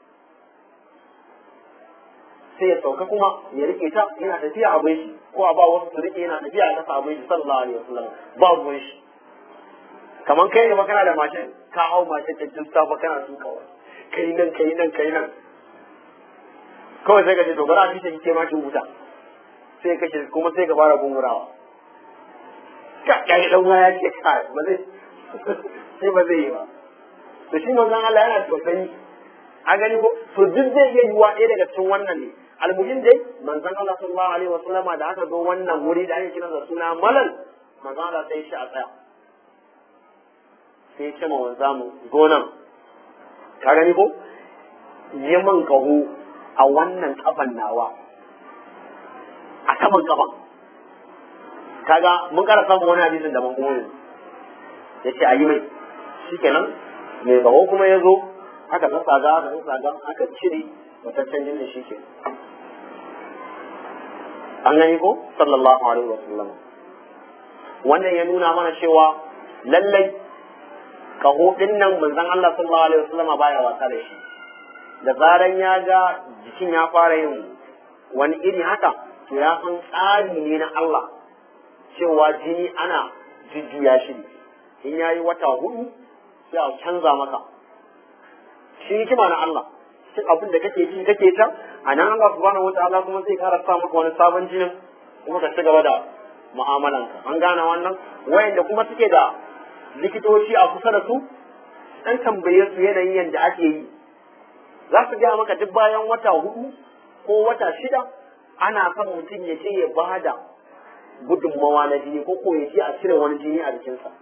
sai ya sauka kuma ya rike ta yana tafiya a bai shi ko a ba wasu su rike yana tafiya a kasa a bai shi sallallahu alaihi wasallam ba ruwan shi kamar kai ne kana da mashin ka hau mashin ta jin safa kana tukawa kai nan kai nan kai nan kawai sai ka ce to bari a fice ke ma ki huta sai ka ce kuma sai ka fara gungurawa ka kai dan waya ce ka ba zai sai ba zai yi ba to shi manzon Allah yana tausayi a gani ko to duk zai iya yiwa ɗaya daga cikin wannan ne almuhim dai manzon Allah sallallahu alaihi wasallam da aka zo wannan wuri da ake kiran da suna malal manzon Allah sai shi a tsaya sai ya ce ma wanza mu zo nan ka gani ko yi min kaho a wannan kafan nawa a saman kafa kaga mun kara samun wani hadisin daban kuma yanzu ya ce a yi mai shikenan mai tsawo kuma ya zo aka tsatsaga aka tsatsaga aka cire mataccen jinin shi ke an gani ko sallallahu alaihi wa sallam wannan ya nuna mana cewa lallai kaho din nan manzon Allah sallallahu alaihi wa sallam baya wasa da shi da zaran ya ga jikin ya fara yin wani iri haka to ya san tsari ne na Allah cewa jini ana jujjuya shi in yayi wata hudu sai a canza maka shi hikima na Allah cikin abin da kake ci kake ta a nan Allah subhanahu wataala kuma zai kara sa maka wani sabon jinin kuma ka ci gaba da mu'amalanka an gane wannan wayanda kuma suke da likitoci a kusa da su dan tambaye su yanayin yadda ake yi za su gaya maka duk bayan wata hudu ko wata shida ana son mutum ya je ya bada gudunmawa na jini ko ko ya je a cire wani jini a jikinsa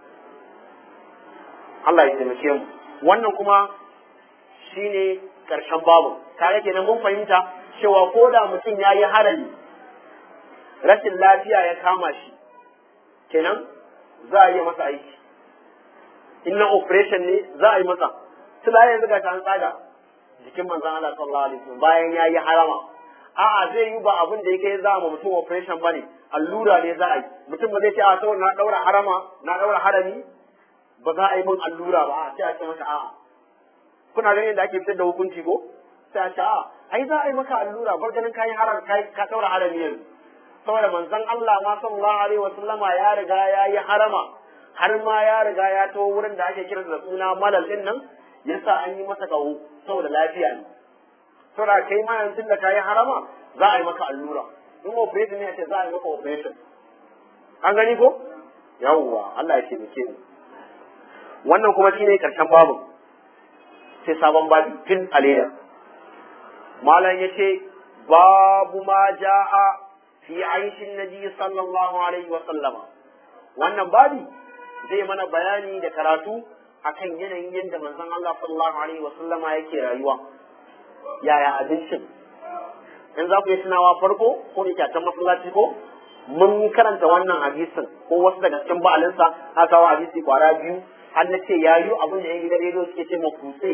Allah ya taimake mu wannan kuma shine karshen babu kare kenan mun fahimta cewa ko da mutum ya yi harami rashin lafiya ya kama shi kenan za a yi masa aiki in na operation ne za a yi masa tula yanzu ga ta tsaga jikin manzon Allah sallallahu alaihi wasallam bayan ya yi harama a'a zai yi ba abin da yake za mu mutum operation bane allura ne za a yi mutum ba zai ce a saboda na daura harama na daura harami ba za a yi min allura ba a sai a ce masa a'a kuna ganin da ake fitar da hukunci ko sai a ce a'a ai za a yi maka allura bar ganin kayi haram kai ka daura harami yanzu saboda manzon Allah ma sallallahu alaihi wasallama ya riga ya yi harama har ma ya riga ya to wurin da ake kira da suna malal din nan yasa an yi masa kaho saboda lafiya ne saboda kai ma yanzu da kayi harama za a yi maka allura in operation ne ce za a yi maka operation an gani ko yawwa Allah ya taimake mu wannan kuma shine karshen babu sai sabon babi fil alida malam yace babu ma jaa fi aishin nabi sallallahu alaihi wa sallama wannan babi zai mana bayani da karatu akan yanayin yadda manzon Allah sallallahu alaihi wa sallama yake rayuwa yaya abincin in za ku yi tunawa farko ko da kyatan masallaci ko mun karanta wannan hadisin ko wasu daga cikin ba'alinsa na kawo hadisi kwara biyu har na ce ya yi abin da yan gidan rediyo suke ce makuse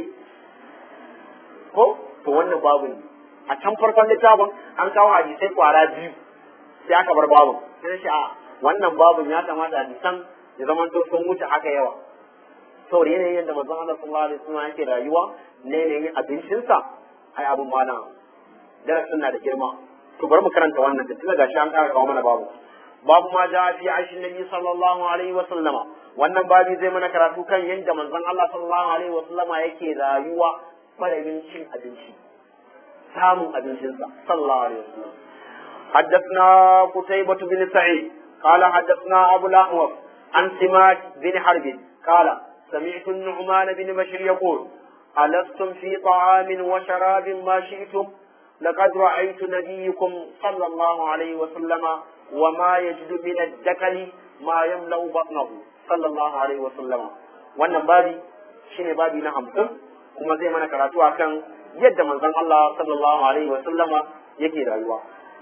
ko to wannan babu ne a can farkon littafin an kawo hadisai kwara biyu sai aka bar babu sai na ce a wannan babun ya kamata hadisan ya zama to sun wuce haka yawa saboda yanayin yadda manzon Allah sallallahu alaihi wasallam yake rayuwa ne yanayin abincinsa ai abun mana darasin na da girma to bari mu karanta wannan da tunda gashi an kara kawo mana babu babu ma ja fi aishin nabi sallallahu alaihi wasallama wannan babi zai mana karatu kan yadda manzon Allah sallallahu alaihi wasallama yake rayuwa madadin cin abinci samun abincinsa sallallahu alaihi wasallam حدثنا قتيبة بن سعيد قال حدثنا أبو الأحوص عن سماك بن حرب قال سمعت النعمان بن بشير يقول ألستم في طعام وشراب ما شئتم لقد رأيت نبيكم صلى الله عليه وسلم وما يجد من الدكل ما يملأ بطنه صلى الله عليه وسلم wannan babi shine babi na hamsin kuma zai mana karatu akan yadda manzon Allah sallallahu alaihi wa sallama yake rayuwa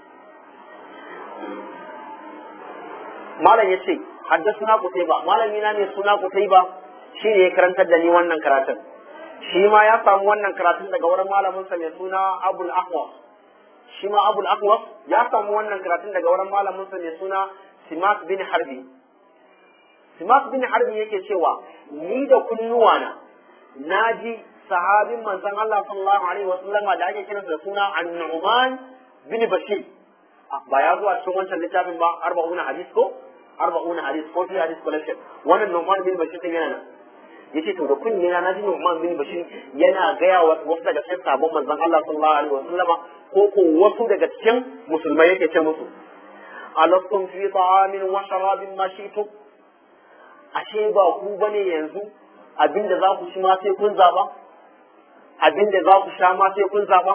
malam yace haddathana qutayba malami na ne suna qutayba shine ya karantar da ni wannan karatun shi ma ya samu wannan karatun daga wurin malamin sa mai suna Abul Ahwas shi ma Abul Ahwas ya samu wannan karatun daga wurin malamin sa mai suna Simak bin Harbi Simak bin Harbi yake cewa ni da kunnuwana naji sahabin manzon Allah sallallahu alaihi wasallama da ake kiransa da suna An-Nu'man bin Bashir ba ya zuwa cikin wancan littafin ba arba'una hadis ko arba'una hadis ko fi hadis collection wannan Nu'man bin Bashir din yana nan yace to da kunni na naji Nu'man bin Bashir yana gaya wa wasu daga cikin sabon manzon Allah sallallahu alaihi wasallama ko ko wasu daga cikin musulmai yake ce musu alastum fi ta'amin wa sharabin ma shi'tum ashe ba ku bane yanzu abinda za ku ci ma sai kun zaba abinda za ku sha ma sai kun zaba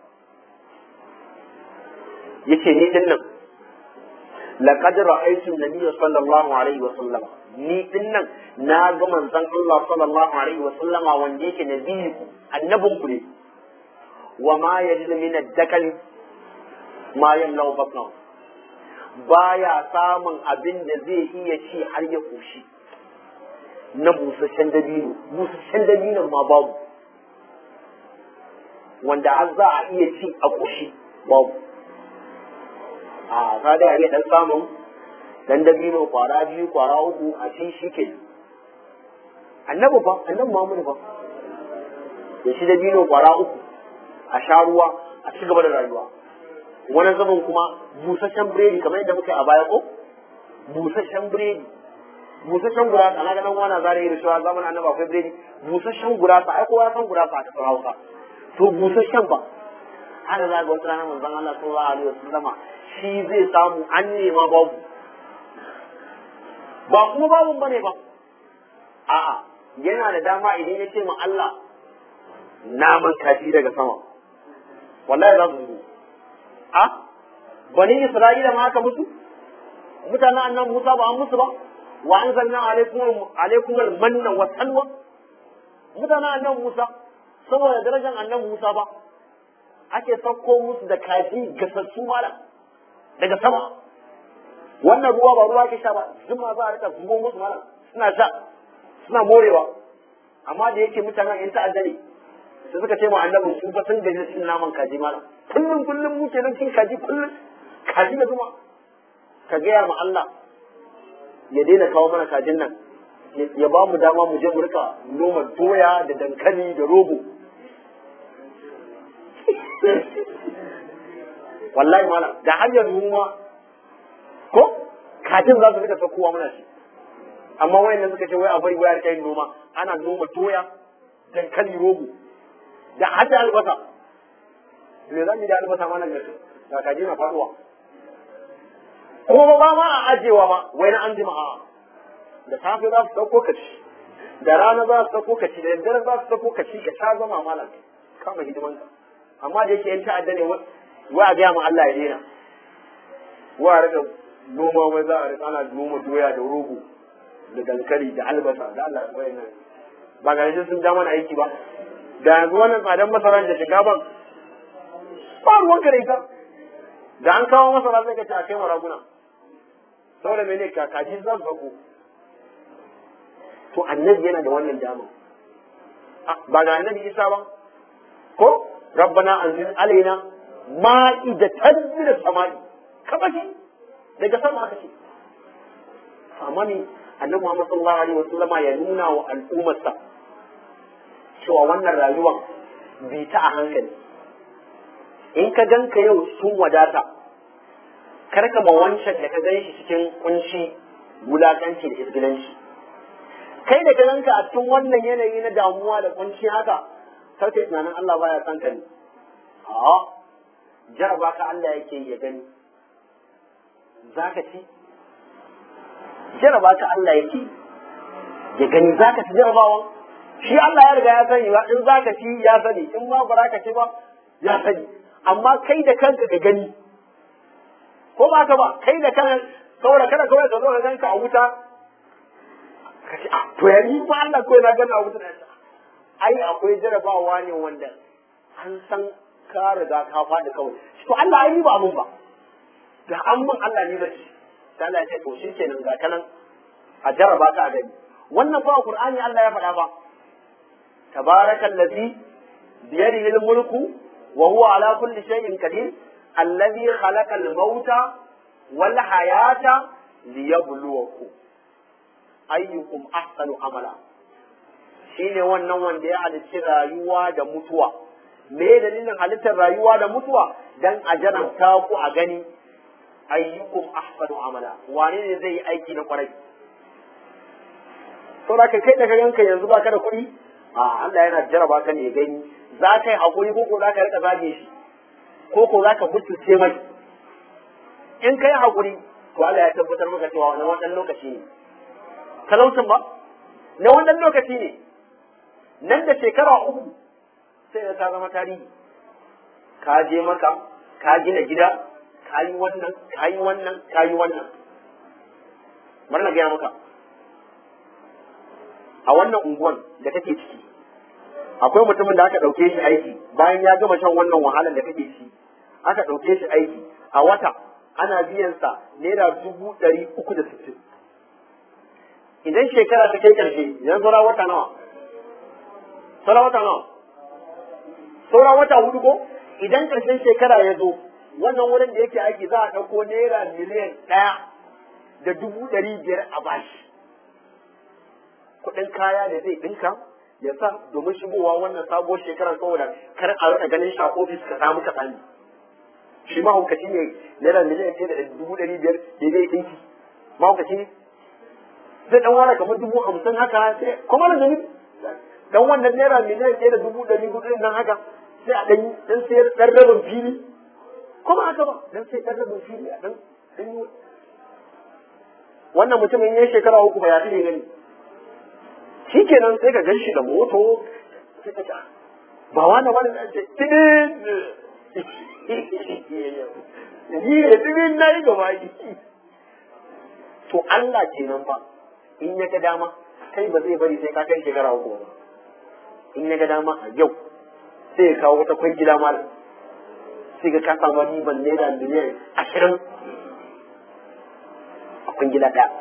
yace ni din nan laqad ra'aytu nabiyya sallallahu alaihi wa sallam ni din nan na ga manzon Allah sallallahu alaihi wa sallama wanda yake nabiyiku annabin ku ne wa ma yajidu min ad-dakal ma yamlau batnahu baya samun abin da zai iya ci har ya koshi na busasshen dabino busasshen dabinon ma babu wanda har za a iya ci a koshi babu a ka da iya dan samun dan dabino kwara biyu kwara uku a ci shi ke annabi fa annabi Muhammad fa ya shi dabino kwara uku a sha ruwa a ci gaba da rayuwa wani zaman kuma busasshen biredi kamar yadda muka yi a baya ko busasshen biredi busasshen gurasa na ganin wani zare da cewa zamanin annabi akwai biredi busasshen gurasa ai kowa san gurasa a kasar Hausa to busasshen ba haka za ga wata rana manzon Allah sallallahu alaihi wasallama shi zai samu an nema babu ba kuma babu bane ba a'a yana da dama idan ya ce ma Allah naman kashi daga sama wallahi za su zo a bani Isra'ila ma aka musu mutanen annan Musa ba an musu ba wa anzalna alaikum alaikum al-manna wa salwa mutanen annan Musa saboda darajar annan Musa ba ake sauko musu da kaji gasassu malam daga sama wannan ruwa ba ruwa ke sha ba zuma za a rika zubo musu malam suna sha suna morewa amma da yake mutanen yan ta'adda ne sai suka ce ma annabi su fa sun gaji cin naman kaji malam kullum kullum mu kenan cin kaji kullum kaji da zuma ka gaya ma Allah ya daina kawo mana kajin nan ya ba mu dama mu je mu rika noma doya da dankali da rogo wallahi malam da hanyar noma ko kajin za su rika saukowa mana shi amma wayannan suka ce wai a bari wayar kai noma ana noma doya dankali rogo da hada albasa me zan yi da albasa ma nan gaske ga kaji na faduwa kuma ba ma a ajewa ba wai na an jima a da safe za su dauko ka ci da rana za su dauko ka ci da daddare za su dauko ka ci ka sha zama malam kama hidimanka amma da yake yan ta'adda ne wa a gaya ma Allah ya daina wa a rika noma wai za a rika ana noma doya da rogo da dankali da albasa da Allah ya bayyana ba ga yanzu sun ja mana aiki ba da yanzu wannan tsadan masara da shiga ban ba ruwan ka da ita da an kawo masara sai ka ce a kai maraguna saboda mene kakaji za su bako to annabi yana da wannan dama ba ga annabi isa ba ko rabbana anzil alaina ma'idatan min as-sama'i kabashi daga sama aka ce amma ne annabi Muhammad sallallahu alaihi wasallama ya nuna wa al'ummarsa cewa wannan rayuwar bi ta a hankali in ka ganka yau sun wadata karka ma wancan da ka gan shi cikin kunci wulakanci da isgilanci kai da ka ganka a cikin wannan yanayi na damuwa da kunci haka kar kai tunanin Allah baya san ka ne a jaraba ka Allah yake ya gani zaka ci jaraba ka Allah yake ya gani zaka ci jarabawan shi Allah ya riga ya sani ba in zaka ci ya sani in ma ba ka ci ba ya sani amma kai da kanka ka gani ko ba ka ba kai da kanka saboda kada kawai ka zo ka ganka a wuta ka ce ah to ya ni ba Allah kawai na gani a wuta ai akwai jarabawa ne wanda an san ka riga ka faɗi kawai to Allah ai ba mun ba da an mun Allah ne bace sai Allah ya ce to shikenan ga kanan a jaraba ka a gani wannan fa Qur'ani Allah ya faɗa ba tabarakallazi biyadihi al-mulku وهو على كل شيء قدير الذي خلق الموت والحياة ليبلوكم أيكم أحسن عملا shine wannan wanda ya halicci rayuwa da mutuwa me dalilin halittar rayuwa da mutuwa dan a jarabta ku a gani ayyukum ahsanu amala wane ne zai yi aiki na kwarai saboda kai da ka ganka yanzu baka da kuɗi a Allah yana jaraba ka ne gani za ka yi haƙuri ko ko za ka rika zage shi ko ko za ka mutunce mai in ka yi haƙuri to Allah ya tabbatar maka cewa na wannan lokaci ne talaucin ba na wannan lokaci ne nan da shekara uku sai da ta zama tarihi ka je maka ka gina gida ka yi wannan ka yi wannan ka yi wannan bari na gaya maka a wannan unguwan da kake ciki akwai mutumin da aka ɗauke shi aiki bayan ya gama shan wannan wahalar da kake ci aka ɗauke shi aiki a wata ana biyan sa naira dubu ɗari uku da sittin idan shekara ta kai ƙarshe idan saura wata nawa saura wata nawa saura wata hudu ko idan ƙarshen shekara ya zo wannan wurin da yake aiki za a ɗauko naira miliyan ɗaya da dubu ɗari biyar a bashi kuɗin kaya da zai ɗinka ya sa domin shigowa wannan sabuwar shekarar saboda kar a rika ganin shi a ofis ka samu ka sani shi mahaukaci ne naira miliyan ɗaya da dubu ɗari biyar da zai ɗinki mahaukaci ne zai ɗan ware kamar dubu hamsin haka sai kuma da gani dan wannan naira miliyan ɗaya da dubu ɗari hudu nan haka sai a ɗan ɗan sayar ɗan rabin fili kuma haka ba dan sai ɗan rabin fili a ɗan ɗan yi wannan mutumin ya shekara uku ba ya fi gani shi kenan sai ka ganshi da moto sai ka ba wani wani da ce tibin yi ne tibin na yi gaba yi to Allah kenan ba in ya ga dama kai ba zai bari sai ka kai shekara uku ba in ya ga dama a yau sai ya kawo wata kwan gida malam sai ga ka samu riban naira miliyan ashirin a kwan gida ɗaya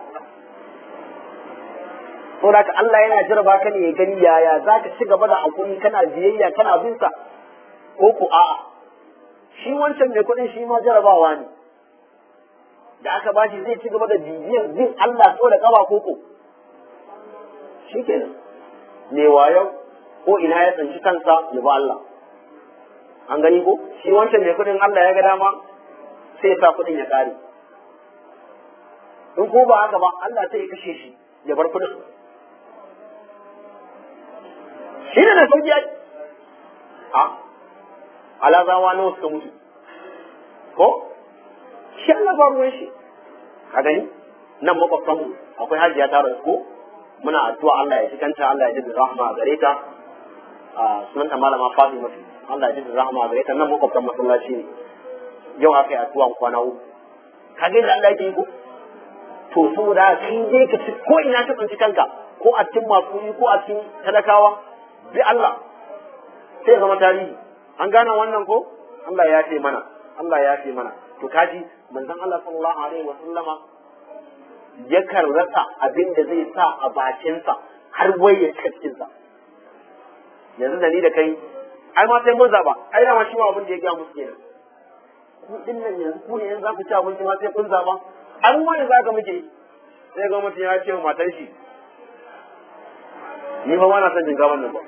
saboda ka Allah yana jaraba ka ne ya gani yaya za ka ci gaba da hakuri kana biyayya kana bin sa ko ku a'a shi wancan mai kuɗin shi ma jarabawa ne da aka bashi zai ci gaba da bibiyan bin Allah so da kaba koko shi kenan ne wayo ko ina ya tsanci kansa ya ba Allah an gani ko shi wancan mai kuɗin Allah ya ga dama sai ya sa kuɗin ya kare in ko ba haka ba Allah sai ya kashe shi ya bar kuɗin shi ne da sauki ai a alazawa nawa suka mutu ko shi Allah ba ruwan shi a gani nan makwabtanmu akwai hajiya ta rasu ko muna addu'a Allah ya cikanta Allah ya ji da rahama a gare ta a sunanta malama Fatima Allah ya ji da rahama a gare ta nan makwabtan masallaci ne yau aka yi addu'a kwana uku ka ga da Allah yake yi ko to saboda kai dai ka ci ko ina ka tsinci kanka ko a cikin masu ko a cikin talakawa bi Allah sai zama tarihi an gane wannan ko Allah ya ce mana Allah ya ce mana to kaji manzon Allah sallallahu alaihi wa sallama yakan rasa abin da zai sa a bakinsa har wai ya cika cikinsa yanzu da ni da kai ai ma sai mun zaba ai dama shi ma abin da ya gaya musu kenan ku din nan yanzu ku ne yanzu za ku ci abinci ma sai kun zaba an ma yanzu aka muke sai ga mutum ya ce wa matar shi ni fa ba na son shinkafan nan ba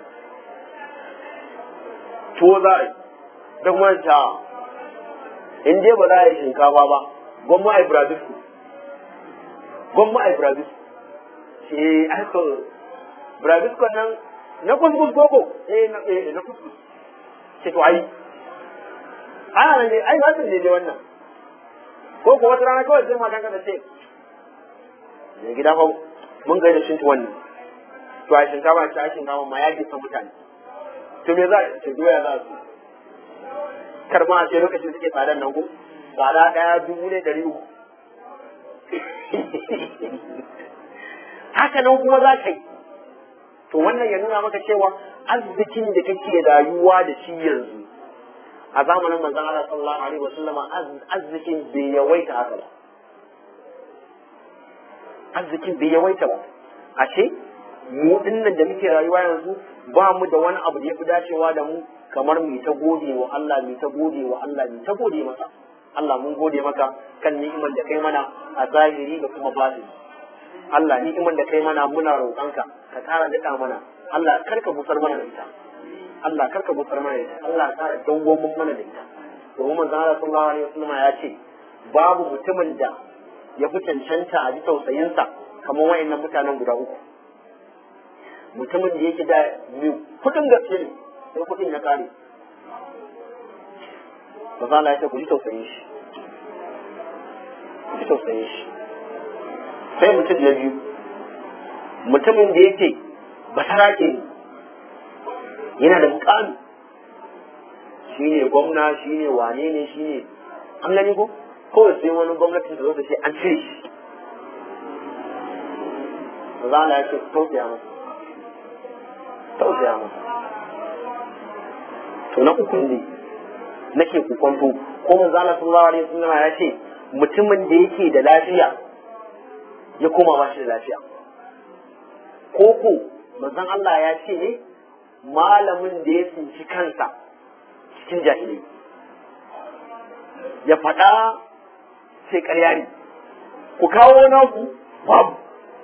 tuwo za a yi da kuma ta in dai ba za a yi shinkafa ba gwamma a yi brazil gwamma a yi brazil ce aka brazil kan nan na kuskus koko eh na eh na kuskus ce to ai ana ne ai ba su ne dai wannan ko ko wata rana kawai sai matan ka da ce ne gida fa mun ga da shintu wannan to a shinkafa ce a shinkafa ma ya ke san mutane to me za a ce doya za su karma a ce lokacin suke tsadar nan ko tsada ɗaya dubu ne ɗari uku haka nan kuma za ka yi to wannan ya nuna maka cewa arzikin da kake rayuwa da shi yanzu a zamanin manzon Allah sallallahu alaihi wasallam arzikin bai yawaita haka ba arzikin bai yawaita ba ashe mu dinnan da muke rayuwa yanzu ba mu da wani abu da ya fi dacewa da mu kamar mu ta gode wa Allah mu ta gode wa Allah mu ta gode masa Allah mun gode maka kan ni'imar da kai mana a zahiri da kuma batini Allah ni'imar da kai mana muna roƙonka ka ƙara daɗa mana Allah karka busar mana da ita Allah karka busar mana da ita Allah ka ƙara dawwamin mana da ita domin manzon Allah sallallahu alaihi wasallam ya ce babu mutumin da ya fi cancanta a ji tausayinsa kamar wayannan mutanen guda uku mutumin da yake da mai kudin gaske ne sai kudin ya kare ba za ya ce ku ji tausayin shi ku ji tausayin shi sai mutum na biyu mutumin da yake basarake ne yana da mukami shi ne gwamna shi ne wane ne shi ne an gani ko kawai sai wani gwamnatin da zo ta ce an cire shi ba za ya ce tausaya masa tausaya masa to na uku ne nake kukonto ko manzo Allah sallallahu alaihi wasallam ya ce mutumin da yake da lafiya ya koma ba shi da lafiya ko ko manzon Allah ya ce ne malamin da ya tsinci kansa cikin jahilai ya faɗa sai ƙarya ne ku kawo naku babu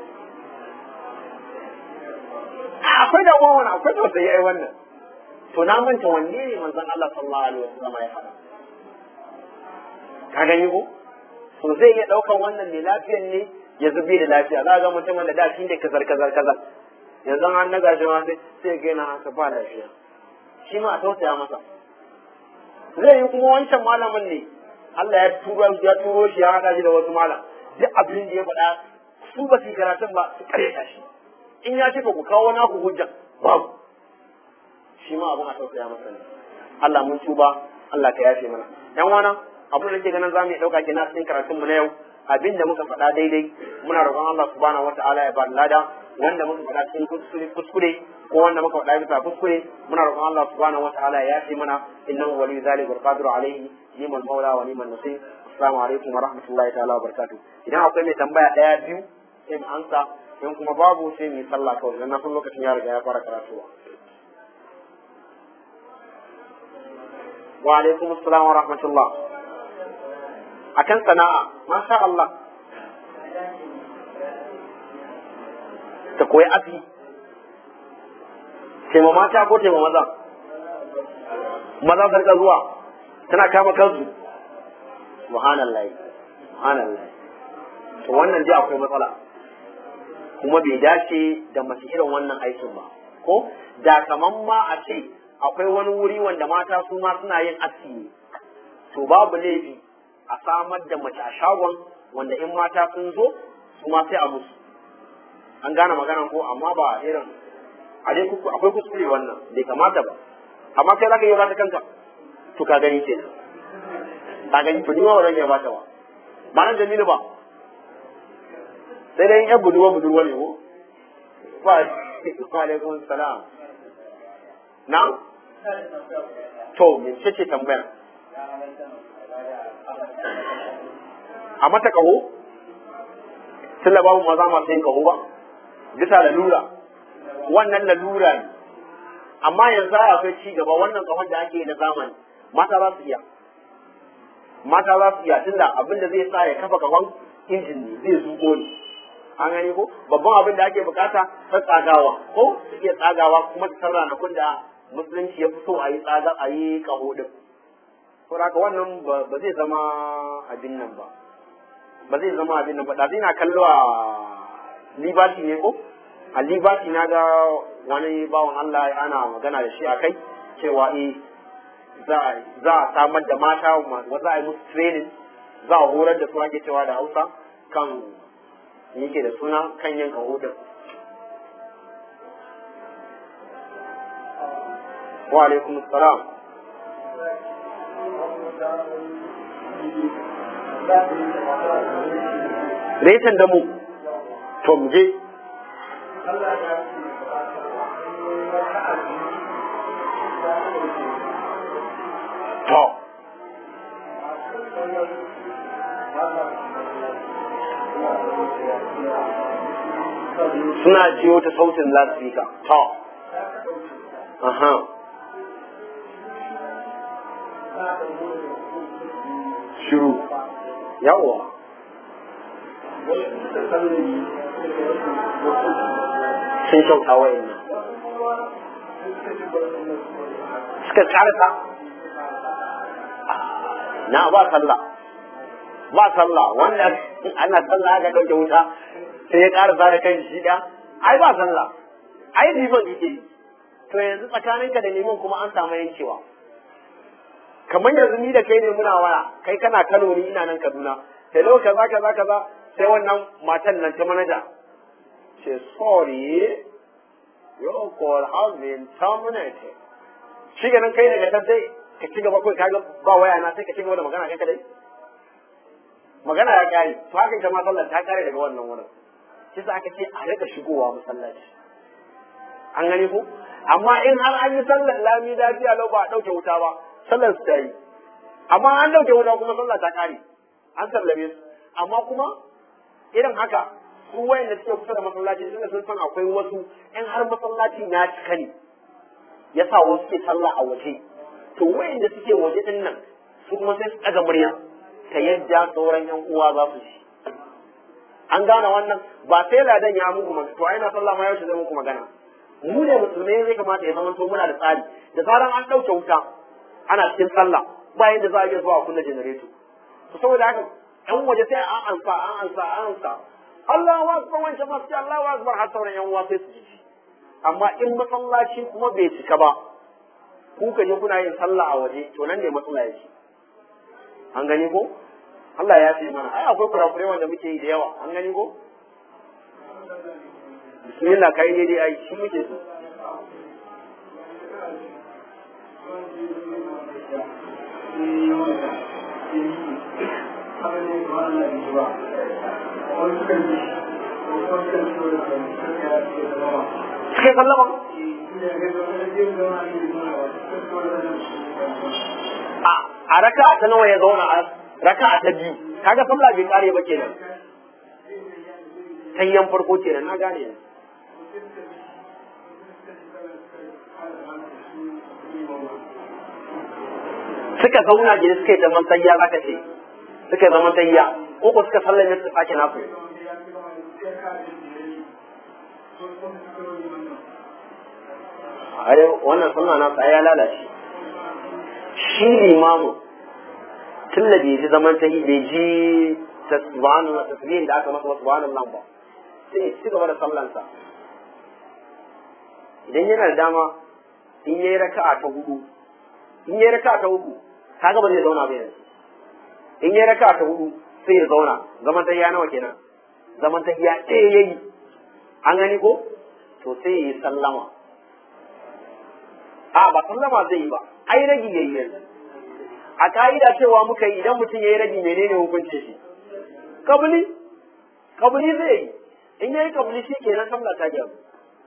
akwai da wani akwai da wata yayi wannan to na manta wanne ne manzon Allah sallallahu alaihi wasallam ya faɗa ka gani ko to zai iya ɗaukan wannan mai lafiyan ne ya zube da lafiya za ga mutumin da da shi ne kazar kazar kazar yanzu an naga shi ma sai sai ga yana haka ba lafiya shi ma a tausaya masa zai yi kuma wancan malamin ne Allah ya turo ya turo shi ya haɗa shi da wasu malam duk abin da ya faɗa su ba su yi karatun ba su karyata shi in ya ce ku kawo naku hujja babu shi ma abin a tausaya masa ne Allah mun tuba Allah ka yafe mana yan wana abin da ke ganin za mu yi ɗauka kenan cikin karatunmu na yau abin da muka faɗa daidai muna roƙon Allah subhanahu wata'ala ya ba lada wanda muka faɗa cikin kuskure ko wanda muka faɗa bisa kuskure muna roƙon Allah subhanahu wata'ala ya yafe mana innahu waliyyu zalika wal qadiru alayhi ni'mal maula wa ni'mal nasir assalamu alaikum wa rahmatullahi ta'ala wa barakatuh idan akwai mai tambaya ɗaya biyu sai mu ansa in kuma babu sai mu yi sallah kawai dan na san lokacin ya riga ya fara karatuwa wa alaikum assalam wa rahmatullah akan sana'a masha Allah ta koyi afi taima mata ko taima maza maza sarka zuwa tana kama kansu subhanallahi subhanallahi to wannan dai akwai matsala kuma bai dace da masu irin wannan aikin ba ko da kaman ma a ce akwai wani wuri wanda mata su ma suna yin aski ne to babu laifi a samar da mace a shagon wanda in mata sun zo su ma sai a musu an gane magana ko amma ba irin a dai akwai kuskure wannan bai kamata ba amma kai zaka yi ba ta kanka to ka gani ke ka gani to ni ma wannan ya ba ta ba ba nan jamilu ba sai dai yan budurwa budurwa ne ko ba wa alaikum salam na to me ce ce tambayar a mata kaho tun da babu maza masu yin kaho ba bisa lalura wannan lalura ne amma yanzu akwai ci gaba wannan kahon da ake na zamani mata za su iya mata za su iya tunda abin da zai sa ya kafa kahon injin ne zai zuko ne an gani ko babban abin da ake bukata ta tsagawa ko su iya tsagawa kuma ta san ranakun da musulunci ya fi so a yi tsaga a yi kaho din saboda wannan ba zai zama abin nan ba ba zai zama abin nan ba da zai na kallo a liberty ne ko a liberty na ga wani bawan Allah ana magana da shi a kai cewa eh za a samar da mata za a yi musu training za a horar da su ake cewa da hausa kan yake da suna kan yin kahudin wa alaikum salam Retan da mu, to mu je. To. Suna jiyo ta sautin lasfika. To. Aha. Shiru. Yawwa. sun kyauta wa'in nan suka karasa na ba sallah ba sallah wanda ana sallah aka ɗauke wuta sai ya karasa da kan shi da ai ba sallah ai liman yake yi to yanzu tsakaninka da liman kuma an samu yankewa kamar yanzu ni da kai ne muna waya kai kana Kano ni ina nan Kaduna sai lau kaza kaza kaza sai wannan matan nan ta manaja ce sorry your call has been terminated shi ganin kai daga can sai ka ci gaba kawai kaga ba waya na sai ka ci gaba da magana kai kadai magana ya kare to haka ita ma sallar ta kare daga wannan wurin shi sa aka ce a rika shigowa masallaci an gani ko amma in har an yi sallar lami lafiya lau ba a ɗauke wuta ba sallar su ta yi amma an ɗauke wuta kuma sallar ta kare an sallame su amma kuma irin haka su wayanda suke kusa da masallaci suna sun san akwai wasu in har masallacin ya cika ne ya sa wasu ke sallah a waje to wayanda suke waje din nan su kuma sai su ɗaga murya ta yadda sauran yan uwa za su ji an gane wannan ba sai ladan ya muku magana to ai na sallah ma yaushe zai muku magana mu ne musulmai zai kamata ya zama to muna da tsari da zaran an ɗauke wuta ana cikin sallah bayan da za a iya zuwa kunna janareto to saboda haka yan waje sai an ansa an ansa an ansa Allahu akbar wancan masu Allahu akbar har sauran yan uwa sai su ji amma in masallaci kuma bai cika ba ku ka je kuna yin sallah a waje to nan ne matsala yake an gani ko Allah ya ce mana ai akwai kurakurai wanda muke yi da yawa an gani ko bismillah kai ne dai ai shi muke so Kai sallama? A raka ta nawa ya zauna a raka ta biyu, kaga sallah bai kare ba kenan. Tayyan farko kenan na gane yanzu. Suka zauna gida suka yi zaman tayya zaka ce, suka yi zaman tayya, ko ko suka sallame suka sake nasu. are wannan sunna na sa ya lalace shi limamu tun da bai ji zaman ta yi bai ji tasbihanu tasbihin da aka masa subhanallah ba sai ya ci gaba da sallansa idan yana da dama in yayi raka'a ta hudu in yayi raka'a ta uku kaga ba zai zauna ba yanzu in yayi raka'a ta hudu sai ya zauna zaman ta ya nawa kenan zaman ta ya ɗaya yayi an gani ko to sai ya yi sallama a ba sallama zai yi ba ai ragi yayi yanzu a ka'ida cewa muka yi idan mutum yayi ragi menene hukuncin shi kabuli kabuli zai yi in yayi kabuli shi kenan sallah ta gyaru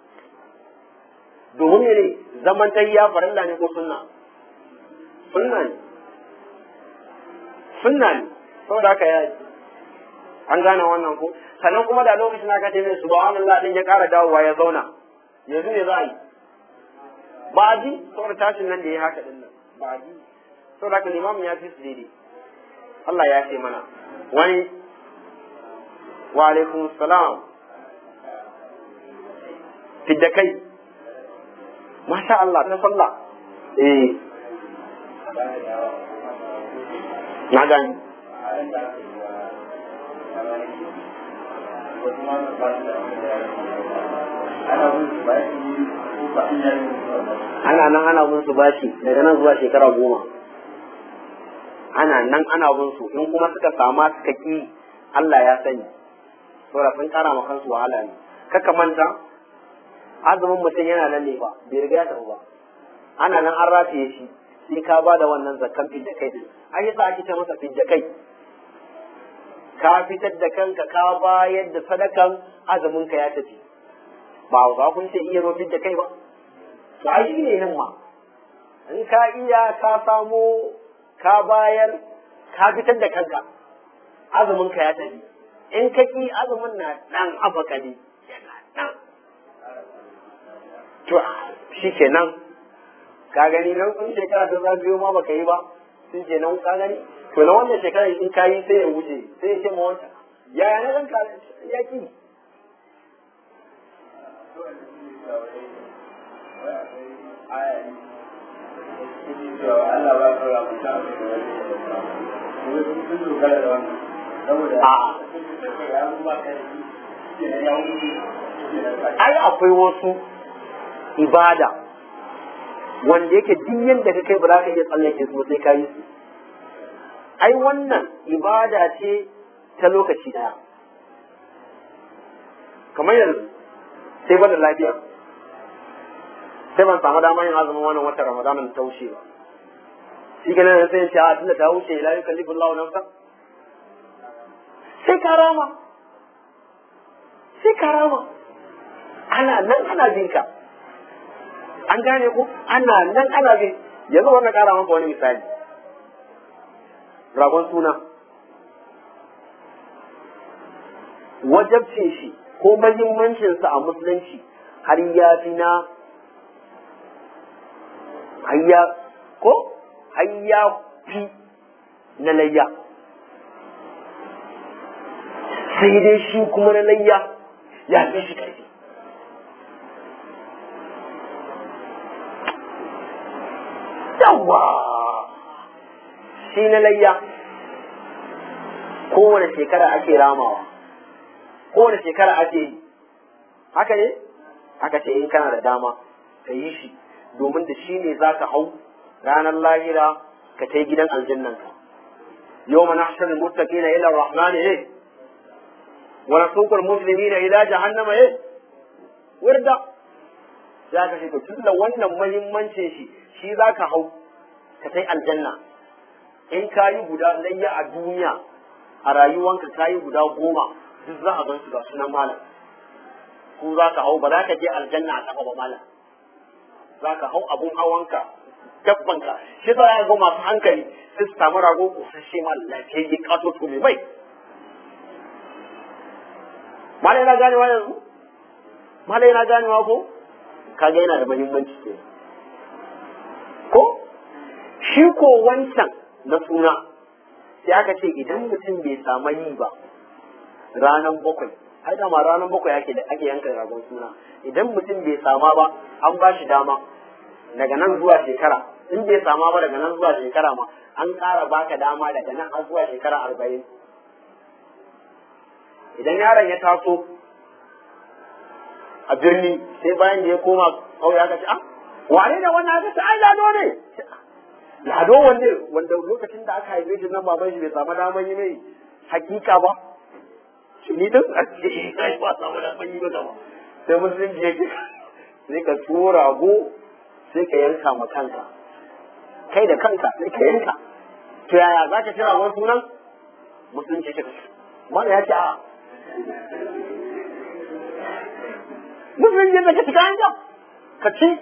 domin ne zaman tayya farilla ne ko sunna sunna ne sunna ne saboda haka ya an gane wannan ko sannan kuma da lokacin aka ce mai subhanallah din ya kara dawowa ya zauna yanzu ne za a yi ba ji saboda tashin nan da ya haka din nan ba ji saboda haka limamin ya fi su daidai Allah ya ce mana wani wa alaikum salam fidda kai masha Allah ta sallah eh na gani ana nan ana bin su bashi daga nan zuwa shekara goma ana nan ana bin su in kuma suka sama suka ki Allah ya sani saboda sun kara ma kansu wahala ne kaka manta azumin mutum yana nan ne ba bai riga ya tafi ba ana nan an rataye shi sai ka ba da wannan zakkan fidda kai din an yi sa ake ce masa fidda kai ka fitar da kanka ka bayar da sadakan azumin ka ya tafi ba za kun ce iya zo fidda kai ba to ai shi ne nan ma in ka iya ka samo ka bayar ka fitar da kanka azumin ka ya tafi in ka ki azumin na dan abakali yana nan to shi kenan ka gani nan sun shekara ta za biyo ma baka yi ba sun ce nan ka gani to na wannan shekara in ka yi sai ya wuce sai ya ce ma wanta yaya na ranka ya ki ai akwai wasu ibada wanda yake duk yadda ka kai ba za ka iya tsallake su sai ka yi su ai wannan ibada ce ta lokaci daya kamar yanzu sai ba da lafiya sai ban samu damar yin azumin wannan watan ramadanin ta wuce ba shi ganin sai ce a tunda ta wuce la yukallifu Allahu nafsan sai karama sai karama ana nan ana binka an gane ku ana nan ana bin yanzu wannan kara maka wani misali ragon suna wajabcin shi ko mahimmancinsa a musulunci har ya fi na hayya ko hayya fi na layya sai dai shi kuma na layya ya fi shi ƙarfi yawa shi na layya kowane shekara ake ramawa kowane shekara ake yi haka ne aka ce in kana da dama ka yi shi domin da shi ne za ka hau ranar lahira ka kai gidan aljannanka yau mana hashirin mutaki na ila rahmani ne wani sukar musulmi na ila jahannama ne wirda za ka shiga tun da wannan mahimmancin shi shi za ka hau ka kai aljanna in ka yi guda layya a duniya a rayuwanka ka yi guda goma duk za a gan su ga sunan malam ko za ka hau ba za ka je aljanna a kafa ba malam za ka hau abun hawanka dabbanka shi za a ga masu hankali sai su samu rago kusashe ma lafiyayye kato to mai mai malai na ganewa yanzu malai na ganewa ko kaga yana da muhimmanci ke ko shi ko wancan na suna sai aka ce idan mutum bai samu yi ba ranar bakwai har dama ranar bakwai ake da ake yanka ragon suna idan mutum bai sama ba an ba shi dama daga nan zuwa shekara in bai sama ba daga nan zuwa shekara ma an ƙara baka dama daga nan har zuwa shekara arba'in idan yaron ya taso a birni sai bayan da ya koma kauye aka ce ah wane ne wannan aka ce ai lado ne lado wanda wanda lokacin da aka haife shi nan baban shi bai samu daman yi mai hakika ba ni din a ce ai ba samu daman yi ba ba sai musulunci yake sai ka tura go sai ka yanka ma kanka kai da kanka sai ka yanka to yaya za ka kira wani sunan musulunci ce mana ya ce a musulunci da ka shiga yanka ka ci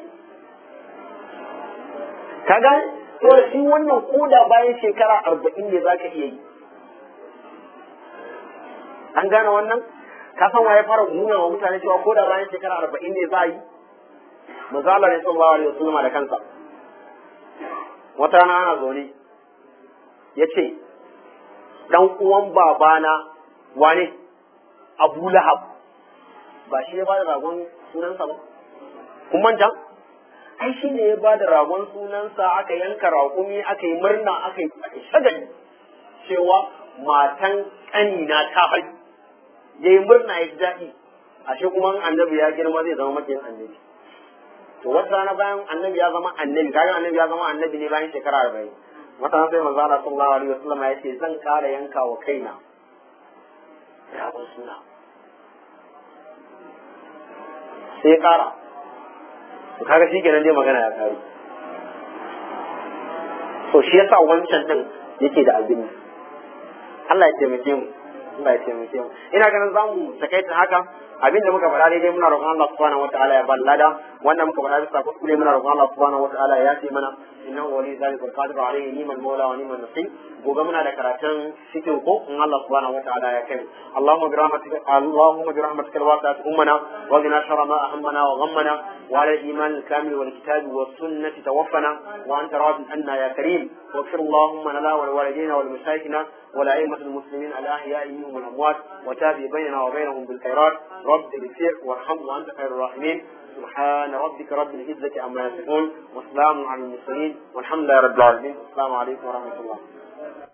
ka gane to da shi wannan koda bayan shekara arba'in ne za ka iya yi an gane wannan ka san waye fara nuna wa mutane cewa koda bayan shekara arba'in ne za a yi manzo Allah ne sallallahu alaihi wasallam da kansa wata rana ana zaune ya ce dan uwan babana wane Abu Lahab ba shi ya bada ragon sunansa ba kun manta ai shi ne ya bada ragon sunansa aka yanka raƙumi aka yi murna aka yi shagali cewa matan ƙanina ta haihu ya yi murna ya ji daɗi ashe kuma annabi ya girma zai zama makiyin annabi to wata rana bayan annabi ya zama annabi kaga annabi ya zama annabi ne bayan shekara arba'in wata rana sai manzo Allah sallallahu alaihi wasallam ya ce zan ƙara yanka wa kaina ragon suna sai ya ƙara to kaga shi kenan dai magana ya ƙare to shi yasa wancan din yake da abin Allah ya taimake mu Allah ya taimake mu ina ganin zamu takaita haka abin da muka faɗa daidai muna roƙon Allah subhanahu wataala ya bar lada wannan muka faɗa bisa kuskure muna roƙon Allah subhanahu wataala ya yafe mana innahu wali zalika alqadir alayhi ni'mal mawla wa ni'mal nasir gobe muna da karatun cikin ko in Allah subhanahu wataala ya kai Allahumma bi rahmatika Allahumma bi rahmatika alwasi'at ummana wa qina sharra ma ahammana wa ghammana wa ala al-iman al-kamil wal kitab was sunnati tawaffana wa anta radin anna ya karim واغفر اللهم لنا ولوالدينا ولمشايخنا ولأئمة المسلمين الأحياء منهم والأموات وتابع بيننا وبينهم بالخيرات رب اغفر وارحم وأنت خير الراحمين سبحان ربك رب العزة عما يصفون وسلام على المرسلين والحمد لله رب العالمين السلام عليكم ورحمة الله